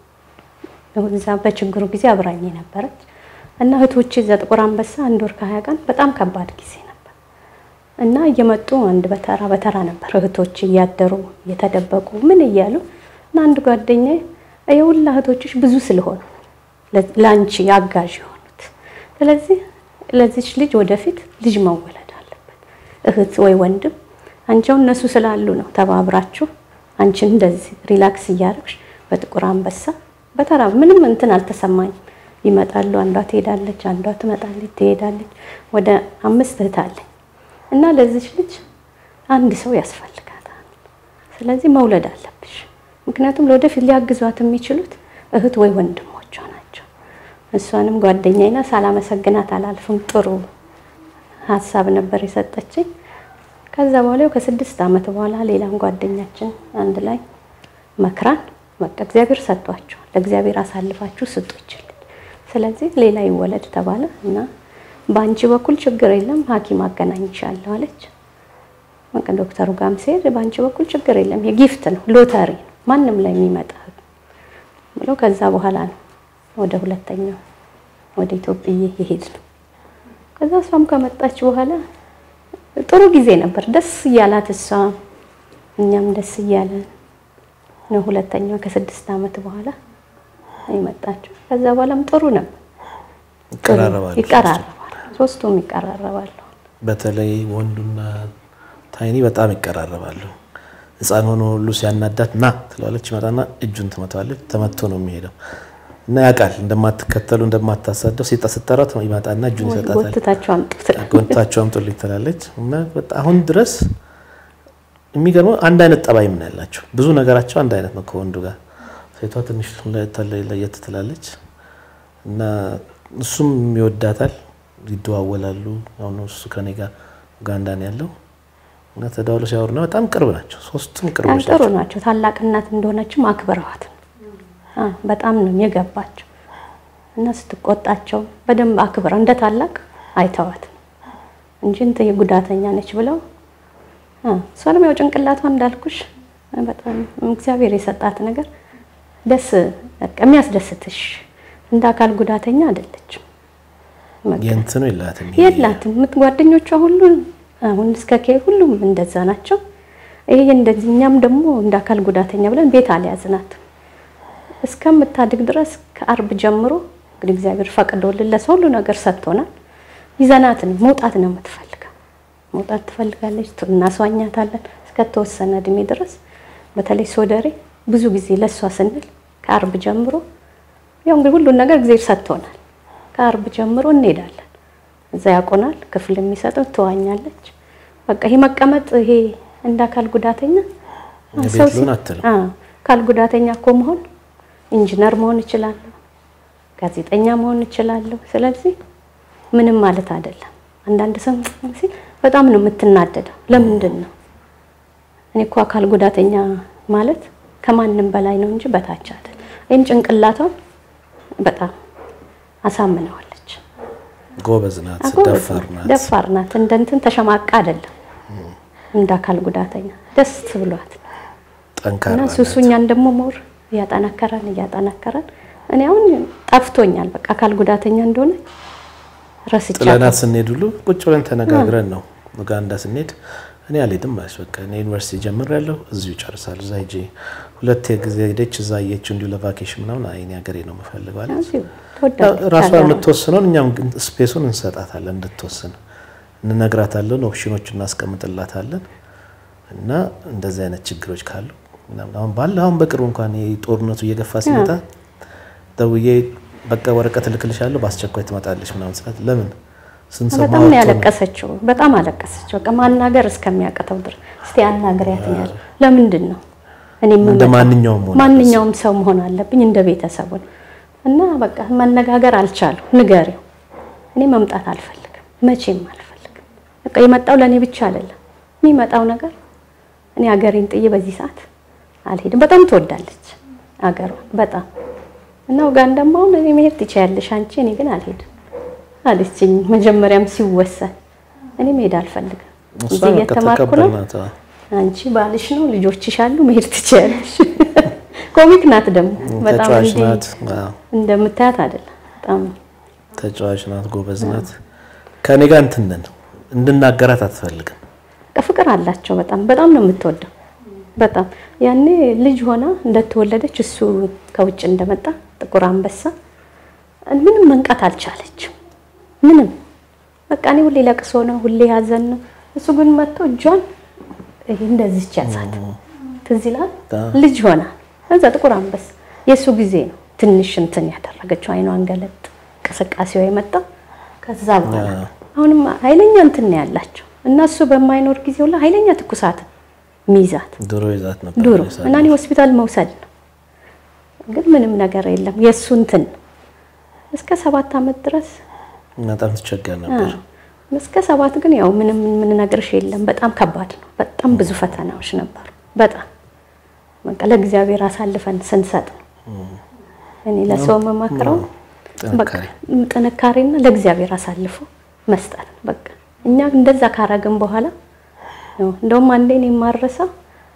እዛ በችግሩ ጊዜ አብራኝ ነበረች እና እህቶቼ እዛ ጥቁር አንበሳ አንድ ወር ከሀያ ቀን በጣም ከባድ ጊዜ ነበር እና እየመጡ አንድ በተራ በተራ ነበር እህቶች እያደሩ እየተደበቁ ምን እያሉ እና አንድ ጓደኛ የሁላ እህቶችሽ ብዙ ስለሆኑ ለአንቺ አጋዥ የሆኑት ስለዚህ ለዚች ልጅ ወደፊት ልጅ መወለድ አለበት እህት ወይ ወንድም አንቺው እነሱ ስላሉ ነው ተባብራችሁ አንቺን እንደዚህ ሪላክስ እያደረግሽ በጥቁር አንበሳ በተራ ምንም እንትን አልተሰማኝም። ይመጣሉ፣ አንዷ ትሄዳለች፣ አንዷ ትመጣለች፣ ትሄዳለች። ወደ አምስት እህት አለኝ እና ለዚች ልጅ አንድ ሰው ያስፈልጋታል። ስለዚህ መውለድ አለብሽ። ምክንያቱም ለወደፊት ሊያግዟት የሚችሉት እህት ወይ ወንድሞቿ ናቸው። እሷንም ጓደኛዬና ሳላመሰግናት አላልፍም። ጥሩ ሀሳብ ነበር የሰጠችኝ። ከዛ በኋላ ከስድስት ዓመት በኋላ ሌላም ጓደኛችን አንድ ላይ መክራን በቃ እግዚአብሔር ሰጥቷቸዋል፣ ለእግዚአብሔር አሳልፋችሁ ስጡ ይችላል። ስለዚህ ሌላ ይወለድ ተባለ እና በአንቺ በኩል ችግር የለም ሐኪም አገናኝሻለሁ አለች። በቃ ዶክተሩ ጋርም ሲሄድ በአንቺ በኩል ችግር የለም የጊፍት ነው ሎተሪ ነው ማንም ላይ የሚመጣ ብሎ ከዛ በኋላ ነው ወደ ሁለተኛው ወደ ኢትዮጵያ የሄድ ነው። ከዛ እሷም ከመጣች በኋላ ጥሩ ጊዜ ነበር። ደስ እያላት እሷ እኛም ደስ እያለን ነው። ሁለተኛው ከስድስት ዓመት በኋላ የመጣችው። ከዛ በኋላም ጥሩ ነበር። ይቀራረባሉ ይቀራረባሉ፣ ሶስቱም ይቀራረባሉ። በተለይ ወንዱና ታይኒ በጣም ይቀራረባሉ። ሕፃን ሆኖ ሁሉ ሲያናዳት ና ትለዋለች፣ ይመጣና እጁን ትመታዋለች። ተመቶ ነው የሚሄደው እና ያውቃል እንደማትከተሉ እንደማታሳደው ሲጣ ስጠራት ይመጣና እጁን ይሰጣታል። ጎትታቸው አምጡት። ጎንታቸው አምጡልኝ ትላለች እና አሁን ድረስ የሚገርመው አንድ አይነት ጠባይ ምን ያላቸው ብዙ ነገራቸው አንድ አይነት ነው ከወንዱ ጋር። ሴቷ ትንሽ ለየት ትላለች እና እሱም ይወዳታል፣ ይደዋወላሉ። አሁን እሱ ከኔ ጋር ኡጋንዳ ነው ያለው እና ተደዋውለው ሲያወሩና በጣም ቅርብ ናቸው። ሶስቱም ቅርቦች ጥሩ ናቸው። ናቸው። ታላቅ እናት እንደሆነችም አክብረዋት አ በጣም ነው የገባቸው እና ስትቆጣቸው በደንብ አክብረው እንደ ታላቅ አይተዋት እንጂ እንትን የጉዳተኛ ነች ብለው አ እሷንም ያው ጭንቅላቷ እንዳልኩሽ በጣም እግዚአብሔር የሰጣት ነገር ደስ በቃ የሚያስደስትሽ እንደ አካል ጉዳተኛ አይደለችም። በቃ የእንትኑ የላትም የላትም ምት ጓደኞቿ ሁሉ አሁን እስከ ኬ ሁሉም እንደዛ ናቸው። ይሄ እንደዚህ እኛም ደግሞ እንደ አካል ጉዳተኛ ብለን ቤት አልያዝናትም እስከምታድግ ድረስ ከአርብ ጀምሮ እንግዲህ እግዚአብሔር ፈቅዶልን ለሰው ሁሉ ነገር ሰጥቶናል። ይዘናት ነው መውጣት ነው የምትፈልገው። መውጣት ትፈልጋለች፣ እናስዋኛታለን እስከተወሰነ እድሜ ድረስ። በተለይ ሶደሬ ብዙ ጊዜ ለእሷ ስንል ከአርብ ጀምሮ ያው እንግዲህ ሁሉን ነገር እግዚአብሔር ሰጥቶናል። ከአርብ ጀምሮ እንሄዳለን። እዛ ያቆናል፣ ክፍል የሚሰጠው ትዋኛለች። በቃ ይሄ መቀመጥ ይሄ እንደ አካል ጉዳተኛ ቤት ሰው ሲ- ልሆን አትልም። አዎ፣ አካል ጉዳተኛ እኮ መሆን ኢንጂነር መሆን እችላለሁ፣ ጋዜጠኛ መሆን እችላለሁ። ስለዚህ ምንም ማለት አይደለም። አንዳንድ ሰው ሲል በጣም ነው የምትናደደው። ለምንድን ነው እኔ እኮ አካል ጉዳተኛ ማለት ከማንም በላይ ነው እንጂ በታች አይደል። ይህን ጭንቅላቷን በጣም አሳምነዋለች። ጎበዝ ናት፣ አጎበዝ ደፋር ናት። ደፋር ናት። እንደ እንትን ተሸማቃ አይደለም። እንደ አካል ጉዳተኛ ደስ ብሏት ጠንካራ እና ናት። ሱሱኛን ደግሞ ሞር እያጠናከረን እያጠናከረን እኔ አሁን ጠፍቶኛል። በቃ አካል ጉዳተኛ እንደሆነ ረስቻለሁ። ጥለናት ስንሄድ ሁሉ ቁጭ ብለን ተነጋግረን ነው ኡጋንዳ ስንሄድ እኔ አልሄድም አለች። በቃ እኔ ዩኒቨርሲቲ ጀምሬያለሁ እዚሁ ይጨርሳል። እዛ ሂጄ ሁለት ጊዜ ሄደች እዛ አየችው እንዲሁ ለቫኬሽን ምናምን አይ እኔ ሀገሬ ነው የምፈልገው አለች። እዚሁ ትወዳለች ራሷ ሀገሯን። የምትወስነውን እኛም ግን ስፔሱን እንሰጣታለን እንድትወስን እንነግራታለን፣ ኦፕሽኖች እናስቀምጥላታለን። እና እንደዚህ አይነት ችግሮች ካሉ ምናምን አሁን ባለ አሁን በቅርቡ እንኳን ይሄ ጦርነቱ እየገፋ ሲመጣ ደውዬ በቃ ወረቀት እልክልሻለሁ በአስቸኳይ ትመጣለች ምናምን ስላት ለምን ስንሰማ በጣም ነው ወጥቶ ነው። ያለቀሰችው። በጣም አለቀሰች። በቃ ማናገር እስከሚያቅተው ድረስ እስቲ አናግሪያት ነው ያለው። ለምንድን ነው እኔ እንደ የምመጣው? ማንኛውም መሆን ማንኛውም ሰው መሆን አለብኝ እንደ ቤተሰቡን እና በቃ መነጋገር አልቻሉ። ንገሪው እኔ መምጣት አልፈልግም፣ መቼም አልፈልግም። በቃ የመጣው ለእኔ ብቻ አይደለም የሚመጣው ነገር እኔ ሀገሬን ጥዬ በዚህ ሰዓት አልሄድም። በጣም ትወዳለች ሀገሯን በጣም እና ኡጋንዳም አሁን እኔ መሄድ ትችያለሽ አንቺ፣ እኔ ግን አልሄድም አለችኝ። መጀመሪያም ሲወሰን እኔ መሄድ አልፈልግም፣ እሷ እዚህ በቃ እየተማርኩ ነው ተቀበልናት። አዎ። አንቺ ባልሽ ነው ልጆችሽ አሉ መሄድ ትችያለሽ። ኮሚክ ናት ደግሞ በጣም ተጫዋች እንዲህ ናት። አዎ። እንደምታያት አይደለም። በጣም ተጫዋች ናት፣ ጎበዝ ናት። ከኔ ጋር እንትን ነን እንድናገራት አትፈልግም። ፍቅር አላቸው። በጣም በጣም ነው የምትወደው። በጣም ያኔ ልጅ ሆና እንደተወለደች እሱ ከውጭ እንደመጣ ጥቁር አንበሳ ምንም መንቃት አልቻለችም። ምንም በቃ እኔ ሁሌ ለቅሶ ነው፣ ሁሌ ሀዘን ነው። እሱ ግን መጥቶ እጇን ይሄ እንደዚች ያዛት። ትዝ ይላል አዎ። ልጅ ሆና እዛ ጥቁር አንበሳ የእሱ ጊዜ ነው ትንሽ እንትን ያደረገችው አይኗን ገለጥ እንቅስቃሴዋ የመጣው ከዛ በኋላ አዎ። አሁንም ኃይለኛ እንትን ነው ያላቸው እና እሱ በማይኖር ጊዜ ሁላ ኃይለኛ ትኩሳት ሚይዛት ድሮ ይዛት ነበር ዱሮ ይዛት እና እኔ ሆስፒታል መውሰድ ነው ግን ምንም ነገር የለም የእሱ እንትን ነው። እስከ ሰባት ዓመት ድረስ በጣም ትቸገር ነበር። አዎ። እስከ ሰባት ግን ያው ምንም የምንነግርሽ የለም። በጣም ከባድ ነው። በጣም ብዙ ፈተናዎች ነበሩ። በጣም በቃ ለእግዚአብሔር አሳልፈን ስንሰጥ ነው። እኔ ለሰው የምመክረው በቃ ጥንካሬ ጥንካሬና ለእግዚአብሔር አሳልፎ መስጠት ነው። በቃ እኛ እንደዛ ካረግን በኋላ ያው እንደውም አንዴ እኔ የማረሳው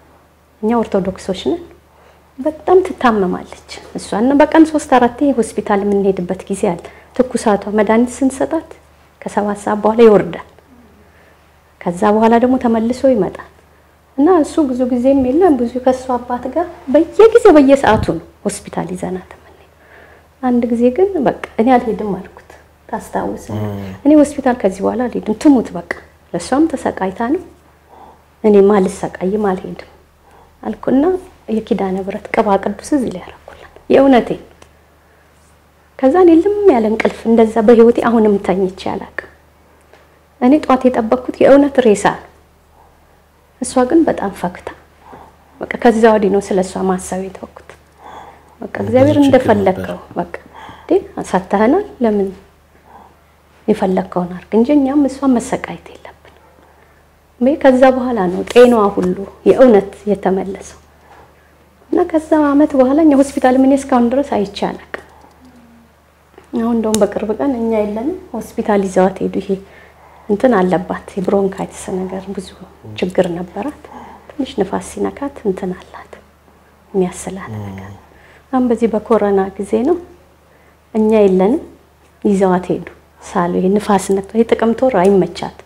እኛ ኦርቶዶክሶች ነን። በጣም ትታመማለች እሷና በቀን ሶስት አራቴ ሆስፒታል የምንሄድበት ጊዜ አለ። ትኩሳቷ መድኃኒት ስንሰጣት ከሰባት ሰዓት በኋላ ይወርዳል። ከዛ በኋላ ደግሞ ተመልሶ ይመጣል እና እሱ ብዙ ጊዜም የለም ብዙ ከእሱ አባት ጋር በየጊዜው በየሰዓቱ ነው ሆስፒታል ይዘናት የምንሄድ። አንድ ጊዜ ግን በቃ እኔ አልሄድም አልኩት። ታስታውስ እኔ ሆስፒታል ከዚህ በኋላ አልሄድም ትሙት በቃ ለእሷም ተሰቃይታ ነው እኔም አልሰቃይም አልሄድም አልኩና የኪዳነ ምሕረት ቅባ ቅዱስ እዚህ ላይ ያደረኩላት የእውነቴን ከዛ እኔ ልም ያለ እንቅልፍ እንደዛ በህይወቴ አሁንም ተኝቼ አላውቅም። እኔ ጧት የጠበቅኩት የእውነት ሬሳ ነው። እሷ ግን በጣም ፈክታ በቃ ከዛ ወዲህ ነው ስለ እሷ ማሰብ የተወኩት። በቃ እግዚአብሔር ብዙ ችግር እንደፈለግከው በቃ እንዴ አሳተህናል፣ ለምን የፈለግከውን አድርግ እንጂ እኛም እሷን መሰቃየት የለብን። ወይ ከዛ በኋላ ነው ጤናዋ ሁሉ የእውነት የተመለሰው እና ከዛ አመት በኋላ እኛ ሆስፒታል ምን እስካሁን ድረስ አይቼ አላውቅም። አሁን እንደውም በቅርብ ቀን እኛ የለንም ሆስፒታል ይዘዋት ሄዱ። ይሄ እንትን አለባት የብሮንካይትስ ነገር ብዙ ችግር ነበራት። ትንሽ ንፋስ ሲነካት እንትን አላት የሚያስላት ነገር። አሁን በዚህ በኮሮና ጊዜ ነው እኛ የለንም ይዘዋት ሄዱ። ሳሉ ይሄ ንፋስ ነክቶ የጥቅምት ወር አይመቻት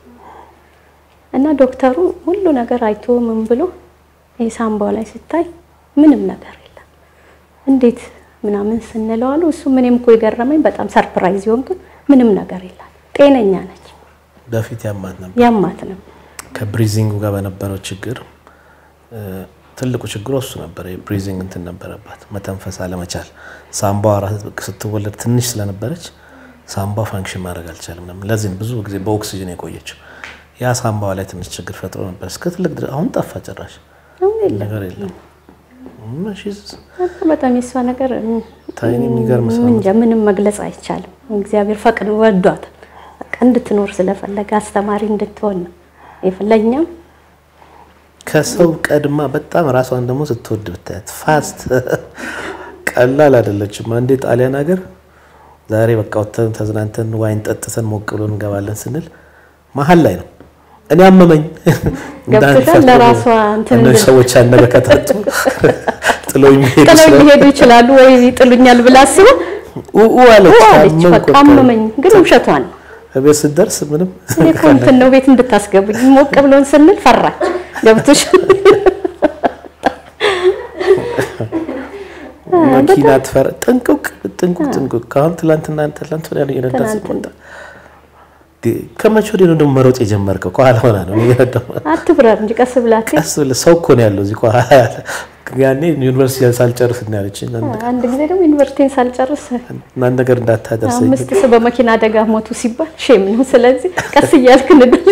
እና ዶክተሩ ሁሉ ነገር አይቶ ምን ብሎ ይሄ ሳምባው ላይ ሲታይ ምንም ነገር የለም እንዴት ምናምን ስንለው አሉ። እሱ ምንም እኮ የገረመኝ በጣም ሰርፕራይዝ የሆንኩት ምንም ነገር የላት ጤነኛ ነች። በፊት ያማት ነበር። ያማት ነው ከብሪዚንጉ ጋር በነበረው ችግር እ፣ ትልቁ ችግሩ እሱ ነበር። የብሪዚንግ እንትን ነበረባት፣ መተንፈስ አለመቻል። ሳምባዋ ራስ ስትወለድ ትንሽ ስለነበረች ሳምባ ፋንክሽን ማድረግ አልቻለም ነበር። ለዚህ ነው ብዙ ጊዜ በኦክሲጅን የቆየችው። ያ ሳምባዋ ላይ ትንሽ ችግር ፈጥሮ ነበር እስከ ትልቅ ድረስ። አሁን ጠፋ ጭራሽ አሁን የለም። ነገር የለም። እም፣ she's- በጣም የሷ ነገር እም፣ ታይን የሚገርም ሰው ምን እንጃ ምንም መግለጽ አይቻልም። እግዚአብሔር ፈቅዶ ወዷት በቃ እንድትኖር ስለፈለገ አስተማሪ እንድትሆን ነው የፈለኛም ከሰው ቀድማ በጣም ራሷን ደግሞ ስትወድ ብታያት ፋስት ቀላል አይደለችም። አንዴ ጣሊያን ሀገር ዛሬ በቃ ወጥተን ተዝናንተን ዋይን ጠጥተን ሞቅ ብሎ እንገባለን ስንል መሀል ላይ ነው እኔ አመመኝ ገብቶሻል። ለራሷ እንትን እነዚህ እንድል- ሰዎች ያነገ ከታጡ ጥለው የሚሄዱ ጥለው ስለ- ሊሄዱ ይችላሉ ወይ ይጥሉኛል ብላ አስባ ኡኡ አለች። አለች። አመንኩ በቃ በቃ። አመመኝ፣ ግን ውሸቷን ነው። እቤት ስትደርስ ምንም እኔ እኮ እንትን ነው ቤት እንድታስገቡኝ ሞቅ ብሎን ስንል ፈራች። ገብቶሽ መኪና ትፈራ ጥንቁቅ ጥንቁቅ ጥንቁቅ ከአሁን ትላንትና ትላንት ወዲያ ነው እየነዳ ትናንትና። ስትመጣ ከመቼ ወዲህ ነው ደግሞ መሮጥ የጀመርከው? ከኋላ ሆና ነው እየነዳሁ አትብረር እንጂ ቀስ ብላት ቀስ ብለህ ሰው እኮ ነው ያለው እዚህ ከኋላ ያለ። ያኔ ዩኒቨርሲቲ ሳልጨርስ ነው ያለችኝ። አንድ ጊዜ ደግሞ ዩኒቨርሲቲን ሳልጨርስ እናንተ ነገር እንዳታደርሰኝ አምስት ሰው በመኪና አደጋ ሞቱ ሲባል ሼም ነው። ስለዚህ ቀስ እያልክ ንገር።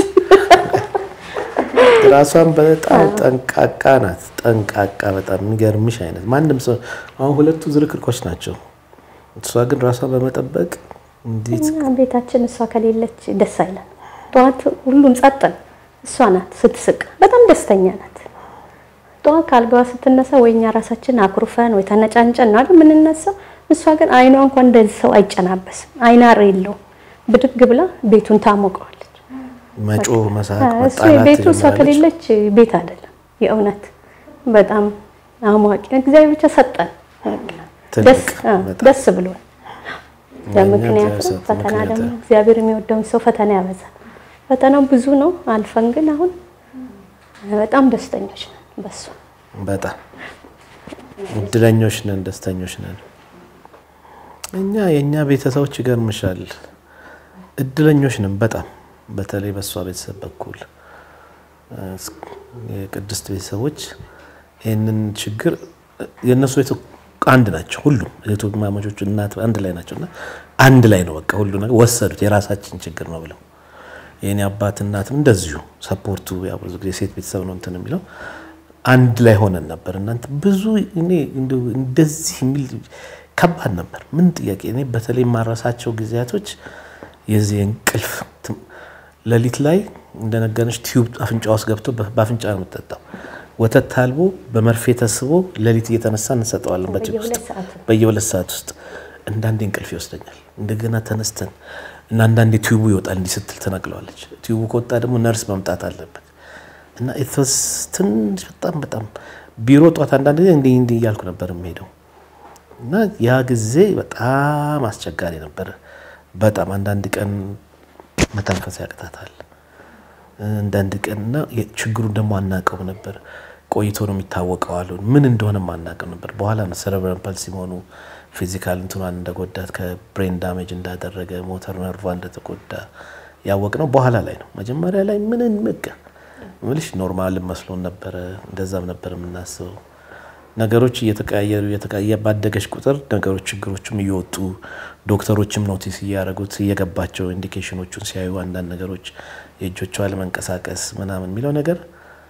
ራሷን በጣም ጠንቃቃ ናት። ጠንቃቃ በጣም የሚገርምሽ አይነት ማንም ሰው አሁን ሁለቱ ዝርክርኮች ናቸው። እሷ ግን ራሷን በመጠበቅ እንዴት እኛ ቤታችን እሷ ከሌለች ደስ አይለን። ጠዋት ሁሉም ጸጥ ነው። እሷ ናት ስትስቅ፣ በጣም ደስተኛ ናት። ጠዋት ከአልጋዋ ስትነሳ ወይ እኛ ራሳችን አኩርፈን ወይ ተነጫንጨን ነው አይደል የምንነሳው። እሷ ግን አይኗ እንኳን እንደዚህ ሰው አይጨናበስም፣ አይናር የለውም። ብድግ ብላ ቤቱን ታሞቀዋለች። መጮህ፣ መሳቅ፣ እሱ መጣላት ቤቱ እሷ ትጀምራለች። ከሌለች ቤት አይደለም። የእውነት በጣም አሟቂ እግዚአብሔር ብቻ ሰጠን። በቃ ትልቅ ደስ አ፣ በጣም። ደስ ብሎን ለምክንያቱም እግዚአብሔር ፈተና ምክንያት ደግሞ ነው። እግዚአብሔር የሚወደውን ሰው ፈተና ያበዛል። ፈተናው ብዙ ነው። አልፈን ግን አሁን በጣም ደስተኞች ነን በሱ። በጣም እድለኞች ነን፣ ደስተኞች ነን። እኛ የእኛ ቤተሰቦች ይገርምሻል፣ እድለኞች ነን በጣም በተለይ በእሷ ቤተሰብ በኩል እስ- የቅድስት ቤተሰቦች ይህንን ችግር የእነሱ ቤት አንድ ናቸው። ሁሉም እህትማማቾቹ እናት አንድ ላይ ናቸው እና አንድ ላይ ነው በቃ ሁሉ ነገር ወሰዱት የራሳችን ችግር ነው ብለው የኔ አባት እናትም እንደዚሁ ሰፖርቱ ያው ብዙ ጊዜ ሴት ቤተሰብ ነው እንትን የሚለው አንድ ላይ ሆነን ነበር። እናንተ ብዙ እኔ እንደው እንደዚህ የሚል ከባድ ነበር። ምን ጥያቄ እኔ በተለይ የማረሳቸው ጊዜያቶች የዚህ እንቅልፍ ትም- ሌሊት ላይ እንደነገርሽ ቲዩብ አፍንጫ ውስጥ ገብቶ በ- በአፍንጫ ነው የምትጠጣው። ወተት ታልቦ በመርፌ ተስቦ ሌሊት እየተነሳ እንሰጠዋለን በጭቅ ውስጥ በየሁለት ሰዓቱ በየሁለት ሰዓት ውስጥ አንዳንዴ እንቅልፍ ይወስደኛል። እንደገና ተነስተን እና አንዳንዴ ቲዩቡ ይወጣል። እንዲህ ስትል ትነቅለዋለች። ቲዩቡ ከወጣ ደግሞ ነርስ መምጣት አለበት እና ኢትስ ትንሽ በጣም በጣም ቢሮ ጧት አንዳንድ ጊዜ እንዲህ እንዲህ እያልኩ ነበር የምሄደው እና ያ ጊዜ በጣም አስቸጋሪ ነበር። በጣም አንዳንድ ቀን መተንፈስ ያቅታታል። አንዳንድ ቀን እና ችግሩን ደግሞ አናውቀው ነበር። ቆይቶ ነው የሚታወቀው አሉ። ምን እንደሆነም አናውቀው ነበር። በኋላ ነው ሰረብራል ፓልሲ መሆኑ ፊዚካል እንትኗን እንደጎዳት ከብሬን ዳሜጅ እንዳደረገ ሞተር ነርቫ እንደተጎዳ ያወቅ ነው በኋላ ላይ ነው። መጀመሪያ ላይ ምንን ምቅ ምልሽ ኖርማል መስሎን ነበረ። እንደዛም ነበር የምናስበው። ነገሮች እየተቀያየሩ እየተቀያየ ባደገች ቁጥር ነገሮች ችግሮችም እየወጡ ዶክተሮችም ኖቲስ እያደረጉት እየገባቸው ኢንዲኬሽኖቹን ሲያዩ አንዳንድ ነገሮች የእጆቿ ለመንቀሳቀስ ምናምን የሚለው ነገር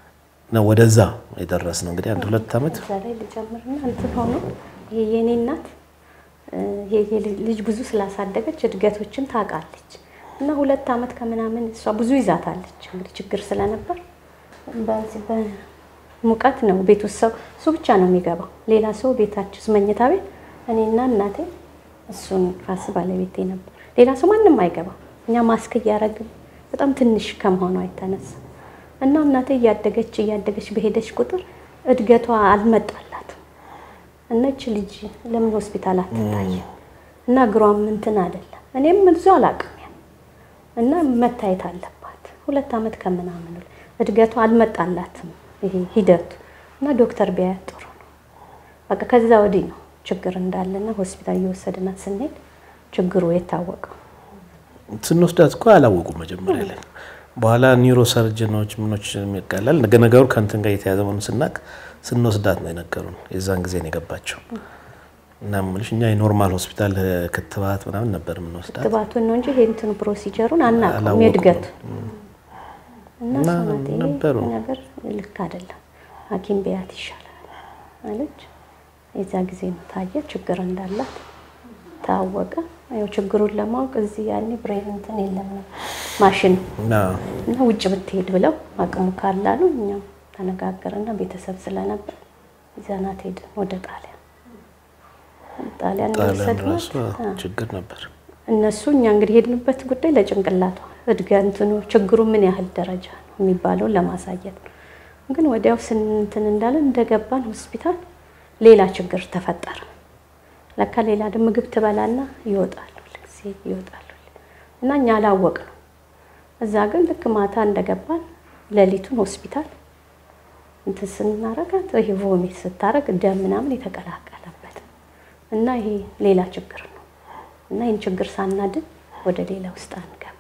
ነው ወደዛ የደረስ ነው እንግዲህ አንድ ሁለት ዓመት እዛ ላይ ልጨምርና እንትን ሆኖ ይሄ የኔ እናት እ፣ ይሄ የልጅ- ልጅ ብዙ ስላሳደገች እድገቶችን ታውቃለች እና ሁለት ዓመት ከምናምን እሷ ብዙ ይዛታለች። እንግዲህ ችግር ስለነበር በዚህ በሙቀት ነው ቤት ውስጥ ሰው እሱ ብቻ ነው የሚገባው። ሌላ ሰው ቤታችን ውስጥ መኝታ ቤት እኔና እናቴ እሱን ራስ ባለቤቴ ነበር። ሌላ ሰው ማንም አይገባም። እኛ ማስክ እያደረግን በጣም ትንሽ ከመሆኗ የተነሳ እና እናቴ እያደገች እያደገች በሄደች ቁጥር እድገቷ አልመጣላትም እና ይች ልጅ ለምን ሆስፒታል አትታይም? እና እግሯም እንትን አይደለም። እኔም ብዙ አላውቅም ያን እና መታየት አለባት። ሁለት ዓመት ከምናምን እድገቷ አልመጣላትም ይሄ ሂደቱ እና ዶክተር ቢያያት ጥሩ ነው። በቃ ከዛ ወዲህ ነው ችግር እንዳለና ሆስፒታል እየወሰድናት ስንሄድ ችግሩ የታወቀው። ስንወስዳት እኮ አላወቁም መጀመሪያ ላይ። በኋላ ኒውሮ ሰርጅኖች ምኖች የሚቀላል ነገሩ ከእንትን ጋር የተያዘ መሆኑን ስናቅ ስንወስዳት ነው የነገሩን። የዛን ጊዜ ነው የገባቸው። እና የምልሽ እኛ የኖርማል ሆስፒታል ክትባት ምናምን ነበር የምንወስዳት። ክትባቱን ነው እንጂ ይሄ እንትኑ ፕሮሲጀሩን አናውቅም አላወቁም። የእድገቱ እና እና ሰውነቴ ነበሩ። ነገር ልክ አይደለም፣ ሐኪም ቢያት ይሻላል አለች። የዛ ጊዜ ነው ታየ ችግር እንዳላት ታወቀ። ያው ችግሩን ለማወቅ እዚህ ያኔ ብሬን እንትን የለም ነው ማሽን እና እና ውጭ ብትሄድ ብለው አቅሙ ካላሉ እኛም ተነጋገርና ቤተሰብ ስለነበር ይዘናት ሄድን ወደ ጣሊያን። ጣሊያን ጣሊያን የወሰድናት ራሱ ችግር ነበር። እነሱ እኛ እንግዲህ ሄድንበት ጉዳይ ለጭንቅላቷ እድገትኑ ችግሩ ምን ያህል ደረጃ ነው የሚባለውን ለማሳየት ነው። ግን ወዲያው ስንትን እንዳለን እንደገባን ሆስፒታል ሌላ ችግር ተፈጠረ። ለካ ሌላ ደግሞ ምግብ ትበላና ይወጣሉ ጊዜ ይወጣሉ እና እኛ አላወቅነው። እዛ ግን ልክ ማታ እንደገባን ሌሊቱን ሆስፒታል እንትን ስናረጋት ይሄ ቮሚት ስታረግ ደም ምናምን የተቀላቀለበት እና ይሄ ሌላ ችግር ነው እና ይህን ችግር ሳናድን ወደ ሌላ ውስጥ አንገባ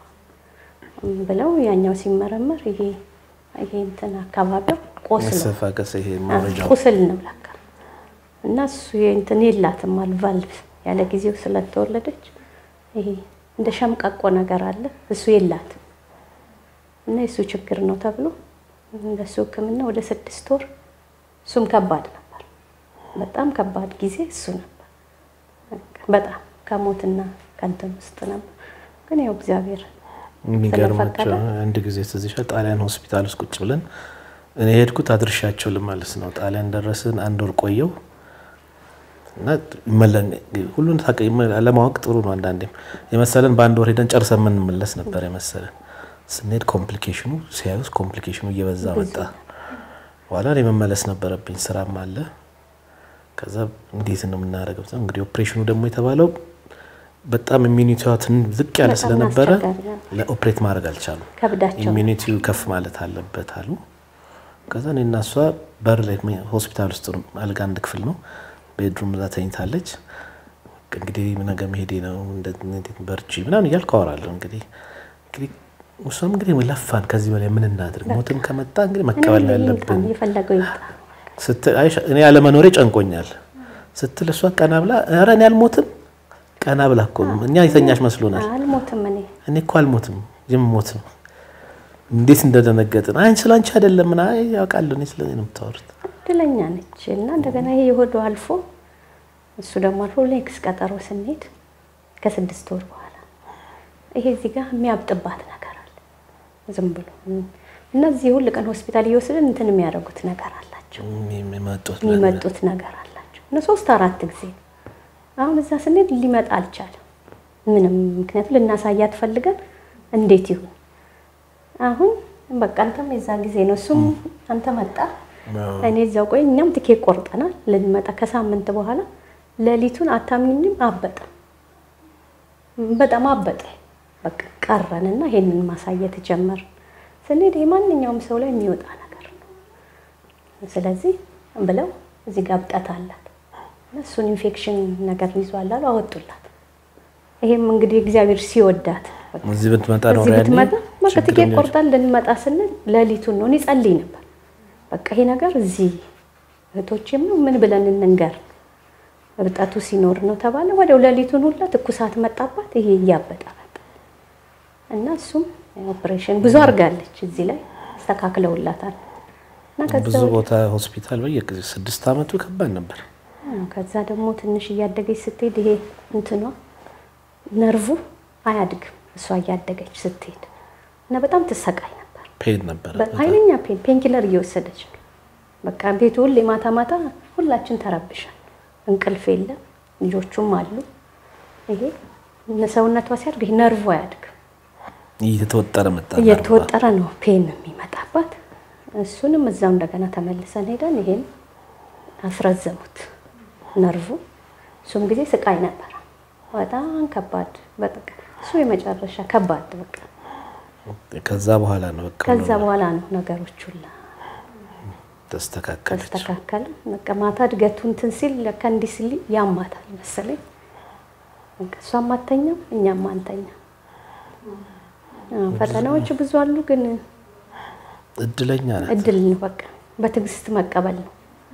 ብለው ያኛው ሲመረመር ይሄ ይሄ እንትን አካባቢው ቆስሎ መሰፋቀስ ይሄ ማውረጃው ቁስል ነው ለካ እና እሱ እንትን የላትም አሉ ቫልቭ ያለ ጊዜው ስለተወለደች ይሄ እንደ ሸምቀቆ ነገር አለ እሱ የላትም እና የእሱ ችግር ነው ተብሎ እንደሱ ሕክምና ወደ ስድስት ወር እሱም ከባድ ነበር። በጣም ከባድ ጊዜ እሱ ነበር። በቃ በጣም ከሞትና ከንትን ውስጥ ነበር። ግን ያው እግዚአብሔር የሚገርማቸው ስለፈቀደ አንድ ጊዜ ትዝ ይልሻል፣ ጣሊያን ሆስፒታል ውስጥ ቁጭ ብለን እኔ ሄድኩት አድርሻቸው ልመልስ ነው። ጣሊያን ደረስን። አንድ ወር ቆየው እና ይመለን ሁሉን ታውቂ ለማወቅ ጥሩ ነው። አንዳንዴም የመሰለን በአንድ ወር ሄደን ጨርሰን የምንመለስ ነበር የመሰለን። ስንሄድ ኮምፕሊኬሽኑ ሲያዩስ ኮምፕሊኬሽኑ እየበዛ መጣ። በኋላ እኔ መመለስ ነበረብኝ፣ ስራም አለ። ከዛ እንዴት ነው የምናደርገው? እንግዲህ ኦፕሬሽኑ ደግሞ የተባለው በጣም ኢሚኒቲዋ ትን- ዝቅ ያለ በጣም ስለነበረ አስቸጋሪ ነው። ለኦፕሬት ማድረግ አልቻሉም። ከብዳቸው ኢሚኒቲው ከፍ ማለት አለበት አሉ። ከዛ እኔ እና እሷ በር ላይ ሆስፒታል ውስጥ ነው፣ አልጋ አንድ ክፍል ነው፣ ቤድሩም እዛ ተኝታለች። እንግዲህ ነገ መሄዴ ነው እንደ- እንዴት በርቺ ምናምን እያልኩ አወራለሁ። እንግዲህ እንግዲህ እሷም እንግዲህ ለፋን፣ ከዚህ በላይ ምን እናድርግ? ሞትም ከመጣ እንግዲህ መቀበል ነው ያለብን የፈለገው ይምጣ። ስትል አይ እኔ ያለመኖሬ ጨንቆኛል ስትል እሷ ቀና ብላ ኧረ እኔ አልሞትም ቀና ብላ እኮ ነው እኛ የተኛሽ መስሎናል። አልሞትም እኔ እኔ እኮ አልሞትም የምሞት ነው። እንዴት እንደደነገጥን አይ ስለ አንቺ አይደለም ምን አይ ያውቃለሁ እኔ ስለ እኔ ነው የምታወሩት። እድለኛ ነች እና እንደገና ይሄ የሆዱ አልፎ እሱ ደግሞ አልፎ ኔክስ ቀጠሮ ስንሄድ ከስድስት ወር በኋላ ይሄ እዚህ ጋር የሚያብጥባት ነገር አለ ዝም ብሎ እና እዚህ ሁል ቀን ሆስፒታል እየወሰድን እንትን የሚያደርጉት ነገር አላቸው የሚመጡት የሚመጡት ነገር አላቸው እና ሶስት አራት ጊዜ ነው። አሁን እዛ ስንሄድ ሊመጣ አልቻለም ምንም ምክንያቱም ልናሳያት ፈልገን እንዴት ይሁን አሁን በቃ አንተም የዛ ጊዜ ነው እሱም አንተ መጣ እኔ እዛው ቆይ እኛም ትኬት ቆርጠናል ልንመጣ ከሳምንት በኋላ ሌሊቱን አታምኝም አበጠ በጣም አበጠ በቃ ቀረንና ይሄንን ማሳየት ጀመርን ስንሄድ የማንኛውም ሰው ላይ የሚወጣ ነገር ነው ስለዚህ ብለው እዚህ ጋር እብጠት አላት እና እሱን ኢንፌክሽን ነገር ይዟል አሉ አወጡላት ይሄም እንግዲህ እግዚአብሔር ሲወዳት በቃ እዚህ ብትመጣ ነው እዚህ ያኔ ብትመጣ በቃ ችግር ትኬት ነው። ቆርጠን ልንመጣ ስንል ሌሊቱን ነው። እኔ ጸልይ ነበር። በቃ ይሄ ነገር እዚህ እህቶቼም ነው ምን ብለን እንንገር፣ እብጠቱ ሲኖር ነው ተባለ። ወዲያው ሌሊቱን ሁላ ትኩሳት መጣባት። ይሄ እያበጠ መጣ እና እሱም ኦፕሬሽን ብዙ አድርጋለች። እዚህ ላይ አስተካክለውላታል እና ከዛ ብዙ ወዲህ- ቦታ ሆስፒታል በየጊዜ ስድስት አመቱ ከባድ ነበር። አዎ፣ ከዛ ደግሞ ትንሽ እያደገች ስትሄድ ይሄ እንትኗ ነርቩ አያድግም እሷ እያደገች ስትሄድ እና በጣም ትሰቃይ ነበር። ፔን ነበር። ኃይለኛ ፔን ፔንኪለር እየወሰደች ነው። በቃ ቤቱ ሁሌ ማታ ማታ ሁላችን ተረብሻል። እንቅልፍ የለም፣ ልጆቹም አሉ። ይሄ ሰውነቷ ሲያድግ ይሄ ነርቩ አያድግም። እየተወጠረ መጣ። እየተወጠረ ነው ፔን የሚመጣባት። እሱንም እዛው እንደገና ተመልሰን ሄደን ይሄን አስረዘሙት ነርቩ። እሱም ጊዜ ስቃይ ነበረ፣ በጣም ከባድ። በቃ እሱ የመጨረሻ ከባድ በቃ ከዛ በኋላ ነው በቃ ከዛ ሁሉ በኋላ ነው ነገሮች ሁላ ተስተካከለች። ተስተካከለ። በቃ ማታ እድገቱ እንትን ሲል ለካ እንዲህ ሲል ያማታል መሰለኝ። በቃ እሷም አተኛም እኛም አንተኛም። አዎ፣ ፈተናዎች ብዙ አሉ፣ ግን እድለኛ ናት። እድል ነው። በቃ በትዕግስት መቀበል ነው።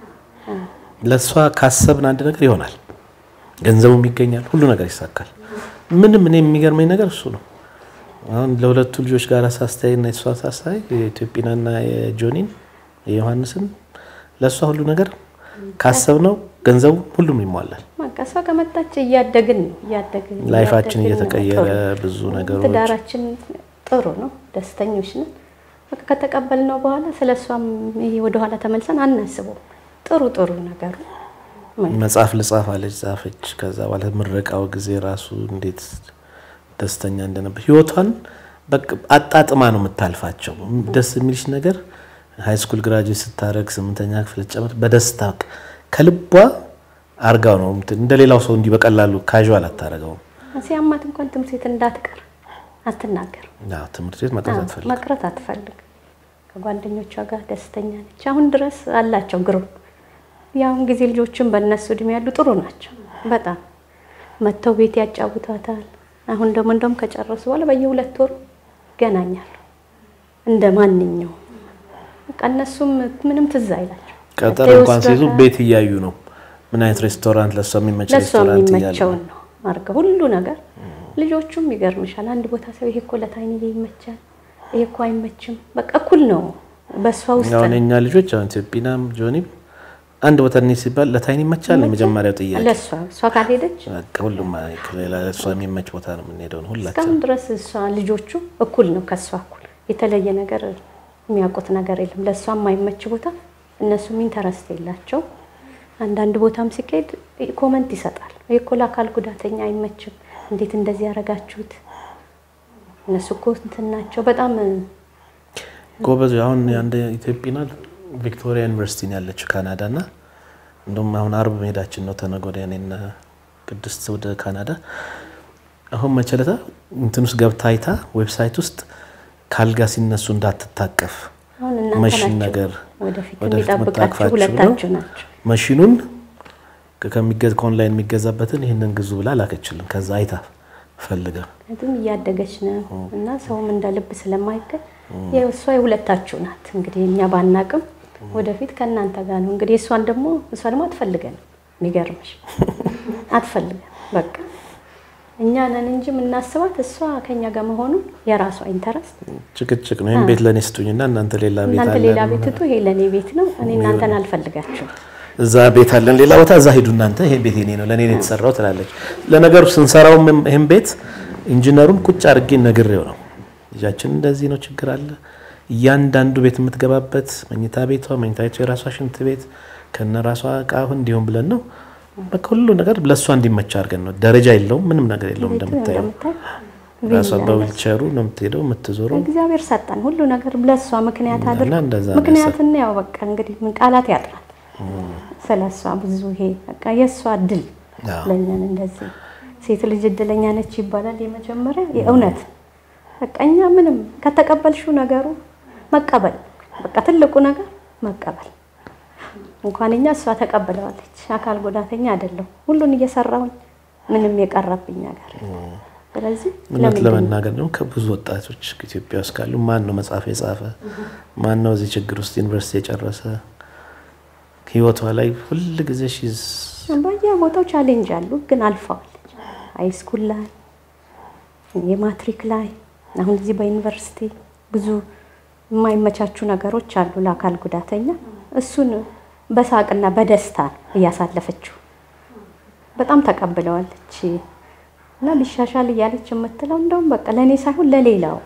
ለእሷ ካሰብን አንድ ነገር ይሆናል፣ ገንዘቡም ይገኛል፣ ሁሉ ነገር ይሳካል። ምንም እኔ የሚገርመኝ ነገር እሱ ነው። አሁን ለሁለቱ ልጆች ጋር ሳስታይ እና የእሷ ሳስታይ የኢትዮጵናና የጆኒን የዮሐንስን ለእሷ ሁሉ ነገር ካሰብነው ገንዘቡ ሁሉም ይሟላል። በቃ እሷ ከመጣች እያደግን ነው እያደግን ላይፋችን እያደግን ነው። እየተቀየረ ጥሩ። ብዙ ነገሮች ትዳራችን ጥሩ ነው፣ ደስተኞች ነን። በቃ ከተቀበልነው በኋላ ስለ እሷም ይሄ ወደኋላ ተመልሰን አናስበው። ጥሩ ጥሩ ነገሩ መጽሐፍ ልጻፍ አለች፣ ጻፈች። ከዛ በኋላ ምረቃው ጊዜ ራሱ እንዴት ደስተኛ እንደነበር ህይወቷን በቃ አጣጥማ ነው የምታልፋቸው። ደስ የሚልሽ ነገር ሃይ ስኩል ግራጁዌት ስታደርግ ስምንተኛ ክፍል ጨምር በደስታ በቃ ከልቧ አርጋው ነው እንትን እንደ ሌላው ሰው እንዲህ በቀላሉ ካዥዋል አታደርገውም። ሲያማት እንኳን ትምህርት ቤት እንዳትቀር አትናገር፣ አዎ፣ ትምህርት ቤት መቅረት አትፈልግም። መቅረት አትፈልግ። ከጓደኞቿ ጋር ደስተኛ ነች። አሁን ድረስ አላቸው ግሩም የአሁን ጊዜ ልጆችን በእነሱ እድሜ ያሉ ጥሩ ናቸው። በጣም መጥተው ቤት ያጫውቷታል። አሁን ደግሞ እንደውም ከጨረሱ በኋላ በየሁለት ወሩ ይገናኛሉ እንደ ማንኛውም። በቃ እነሱም ምንም ትዝ አይላቸው። ቀጠር መጥተው እንኳን ሲይዙ ይወስዷታል። ቤት እያዩ ነው ምን አይነት ሬስቶራንት ለእሷ የሚመች ለእሷ ሬስቶራንት እያሉ የሚመቸውን ነው አድርገው ሁሉ ነገር። ልጆቹም ይገርምሻል፣ አንድ ቦታ ሰው ይሄ እኮ ለታይንዬ ይመቻል፣ ይሄ እኮ አይመችም። በቃ እኩል ነው በእሷ ውስጥ አሁን ነው። የኛ ልጆች አሁን ኢትዮጵናም ጆኒም አንድ ቦታ እንሂድ ሲባል ለታይን ይመቻል ነው የመጀመሪያው ጥያቄ። ለእሷ እሷ ካልሄደች በቃ ሁሉም ሌላ ለእሷ የሚመች ቦታ ነው የምንሄደው ነው ሁላችን። እስካሁን ድረስ እሷ ልጆቹ እኩል ነው ከእሷ እኩል የተለየ ነገር የሚያውቁት ነገር የለም። ለእሷ የማይመች ቦታ እነሱም ኢንተረስት የላቸው። አንዳንድ ቦታም ሲካሄድ ኮመንት ይሰጣል። ይህ እኮ ለአካል ጉዳተኛ አይመችም፣ እንዴት እንደዚህ ያደረጋችሁት? እነሱ እኮ እንትን ናቸው በጣም ጎበዝ አሁን አንድ ኢትዮጵና ቪክቶሪያ ዩኒቨርሲቲ ነው ያለችው ካናዳ እና እንደውም አሁን አርብ መሄዳችን ነው ተነገ ወዲያ እኔና ቅድስት ወደ ካናዳ። አሁን መቸለታ እንትን ውስጥ ገብታ አይታ ዌብሳይት ውስጥ ካልጋ ሲነሱ እንዳትታቀፍ አሁን እናንተ መሽን ናቸው ነገር ወደፊት ወደፊት የሚጠብቃችሁ መታቀፋችሁ ሁለታችሁ ነው። ናቸው። መሽኑን ከሚገዝ ከኦንላይን የሚገዛበትን ይህንን ግዙ ብላ ላከችልን። ከዛ አይታ ፈልጋ ምክንያቱም እያደገች ነው እና ሰውም እንደ ልብ ስለማይገኝ የእሷ የሁለታችሁ ናት። እንግዲህ እኛ ባናቅም ወደፊት ከእናንተ ጋር ነው እንግዲህ እሷን ደግሞ እሷ ደግሞ አትፈልገን የሚገርምሽ አትፈልገን በቃ እኛ ነን እንጂ የምናስባት እሷ ከኛ ጋር መሆኑን የራሷ ኢንተረስት ጭቅጭቅ ነው። ይህን ቤት ለእኔ ስጡኝና እናንተ ሌላ ቤት እናንተ አለ ሌላ ቤት ትቱ ይሄ ለእኔ ቤት ነው እኔ እናንተን አልፈልጋችሁም እዛ ቤት አለን ሌላ ቦታ እዛ ሂዱ እናንተ ይሄ ቤት የኔ ነው ለእኔ ነው የተሰራው ትላለች። ለነገሩ ስንሰራው ይህን ቤት ኢንጂነሩን ቁጭ አድርጌ ነግሬው ነው ልጃችን እንደዚህ ነው ችግር አለ እያንዳንዱ ቤት የምትገባበት መኝታ ቤቷ መኝታ ቤቷ የራሷ ሽንት ቤት ከነ ራሷ እቃ እንዲሁም ብለን ነው በቃ ሁሉ ነገር ለእሷ እንዲመቻ አድርገን ነው። ደረጃ የለውም ምንም ነገር የለውም። ቤቱ እንደምታየው እንደምታይ ራሷ ቪላ በዊልቸሩ ነው የምትሄደው የምትዞረው። እግዚአብሔር ሰጠን ሁሉ ነገር ለእሷ ምክንያት እና አድርግ እንደዛ ነው ምክንያትና ያው በቃ እንግዲህ ምን ቃላት ያጥራል ስለ እሷ ብዙ ይሄ በቃ የእሷ እድል አዎ። ለኛን እንደዚህ ሴት ልጅ እድለኛ ነች ይባላል። የመጀመሪያ የእውነት በቃ እኛ ምንም ከተቀበልሽው ነገሩ መቀበል በቃ ትልቁ ነገር መቀበል። እንኳን እኛ እሷ ተቀብለዋለች። አካል ጉዳተኛ አይደለሁ ሁሉን እየሰራሁኝ ምንም የቀረብኝ ነገር ስለዚህ እውነት ለምንድን ነው ለመናገር ደግሞ ከብዙ ወጣቶች ኢትዮጵያ ውስጥ ካሉ ማን ነው መጽሐፍ የጻፈ ማን ነው እዚህ ችግር ውስጥ ዩኒቨርሲቲ የጨረሰ ህይወቷ ላይ ሁል ጊዜ ሺዝ በየቦታው ቻሌንጅ አሉ፣ ግን አልፈዋለች። ሃይ ስኩል ላይ የማትሪክ ላይ አሁን እዚህ በዩኒቨርሲቲ ብዙ የማይመቻቹ ነገሮች አሉ ለአካል ጉዳተኛ። እሱን በሳቅና በደስታ ነው እያሳለፈችው። በጣም ተቀብለዋለች እና ቢሻሻል እያለች የምትለው እንደውም በቃ ለእኔ ሳይሆን ለሌላው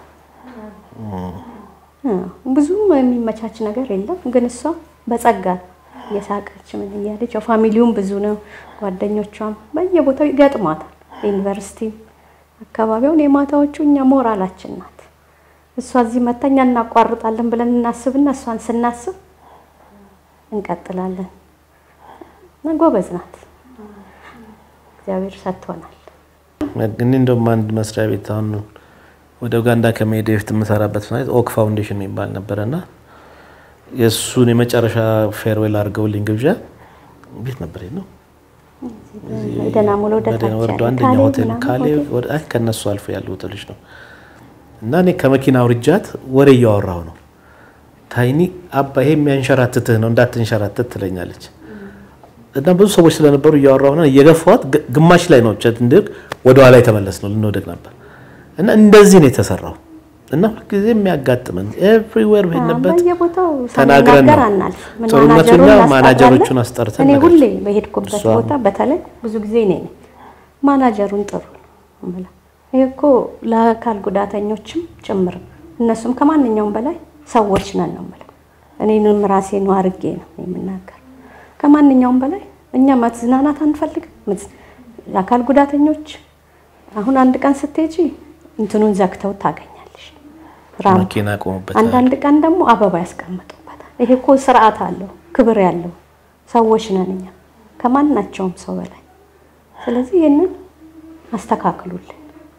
እ ብዙም የሚመቻች ነገር የለም፣ ግን እሷ በጸጋ እየሳቀች ምን እያለች ያው ፋሚሊውም ብዙ ነው፣ ጓደኞቿም በየቦታው ይገጥሟታል። ዩኒቨርሲቲም አካባቢውን የማታዎቹ እኛ ሞራላችን ናት። እሷ እዚህ መታ እኛ እናቋርጣለን ብለን እናስብና እሷን ስናስብ እንቀጥላለን እና ጎበዝ ናት። እግዚአብሔር ሰጥቶናል። እኔ እንደውም አንድ መስሪያ ቤት አሁን ወደ ኡጋንዳ ከመሄድ በፊት የምሰራበት ማለት ኦክ ፋውንዴሽን የሚባል ነበረና የእሱን የመጨረሻ ፌርዌል አድርገውልኝ ግብዣ ቤት ነበር ነው ደህና ሙሉ ወደ በደህና ታች ወርዶ ያለ አንደኛ ካሌብ ሆቴል ምናምን ካሌ ሆቴል ወደ- አይ ከነሱ አልፎ ያሉ ሆቴሎች ነው። እና እኔ ከመኪና አውርጃት ወሬ እያወራሁ ነው። ታይኒ አባ ይሄ የሚያንሸራትትህ ነው እንዳትንሸራትት ትለኛለች። እና ብዙ ሰዎች ስለነበሩ እያወራሁ ነው እየገፋኋት ግ- ግማሽ ላይ ነው ቸት እንድቅ ወደ ኋላ የተመለስ ነው ልንወደቅ ነበር። እና እንደዚህ ነው የተሰራው። እና ሁልጊዜ የሚያጋጥመን ኤቭሪዌር በሄድንበት በየቦታው ተናግረን ሳንናገር ነው። አናልፍ። ምን ጥሩነቱን ማናጀሩን እኛ እናስጠራለን። ማናጀሮቹን አስጠርተን እኔ ነገር ሁሌ በሄድኩበት እሷ ቦታ በተለይ ብዙ ጊዜ እኔ ነኝ ማናጀሩን ጥሩ ነው የምለው። ይሄ እኮ ለአካል ጉዳተኞችም ጭምር እነሱም ከማንኛውም በላይ ሰዎች ነን ነው የምለው። እኔንም ራሴ ነው አርጌ ነው የምናገር። ከማንኛውም በላይ እኛ መዝናናት አንፈልግም። መዝ- የአካል ጉዳተኞች አሁን አንድ ቀን ስትሄጂ እንትኑን ዘግተው ታገኛለሽ ራምፕ መኪና ቆሙበታል። አንዳንድ ቀን ደግሞ አበባ ያስቀምጡበታል። ይሄ እኮ ስርዓት አለው፣ ክብር ያለው ሰዎች ነን እኛ ከማናቸውም ሰው በላይ። ስለዚህ ይህንን አስተካክሉልን።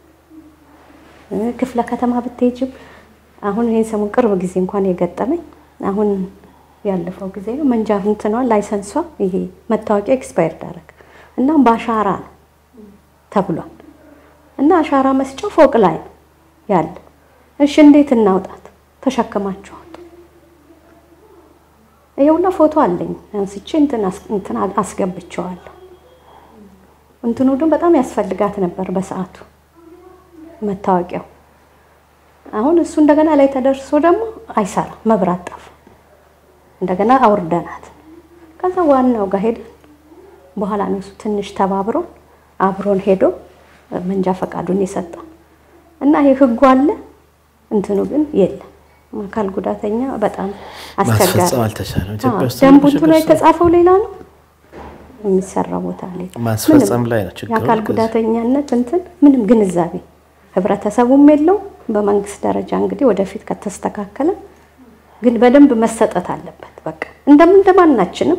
እ ክፍለ ከተማ ብትሄጅም አሁን ይህን ሰሞን ቅርብ ጊዜ እንኳን የገጠመኝ አሁን ያለፈው ጊዜ ነው። መንጃ እንትኗ ላይሰንሷ ይሄ መታወቂያ ኤክስፓየር ዳረግ እና በአሻራ ነው ተብሏል እና አሻራ መስጫው ፎቅ ላይ ነው ያለ። እሺ እንዴት እናውጣት? ተሸክማችሁ አውጡ። ይኸውና ፎቶ አለኝ አንስቼ እንትን አስ- እንትን አስገብቼዋለሁ። እንትኑ ግን በጣም ያስፈልጋት ነበር በሰዓቱ መታወቂያው። አሁን እሱ እንደገና ላይ ተደርሶ ደግሞ አይሰራም፣ መብራት ጠፋ። እንደገና አውርደናት ከዛ ዋናው ጋር ሄደን በኋላ ነው እሱ ትንሽ ተባብሮ አብሮን ሄዶ መንጃ ፈቃዱን የሰጠን እና ይሄ ህጉ አለ እንትኑ ግን የለም። አካል ጉዳተኛ በጣም አስቸጋሪ ማስፈጸም አልተቻለም። ኢትዮጵያ ውስጥ ደንቡ ችግር እንትኑ ስለ- የተጻፈው ሌላ ነው፣ የሚሰራው ቦታ ሌላ። ማስፈጸም ምንም ላይ ነው ችግሩ። የአካል ከዚህ- ጉዳተኛነት እንትን ምንም ግንዛቤ ህብረተሰቡም የለው። በመንግስት ደረጃ እንግዲህ ወደፊት ከተስተካከለ ግን በደንብ መሰጠት አለበት። በቃ እንደምን እንደማናችንም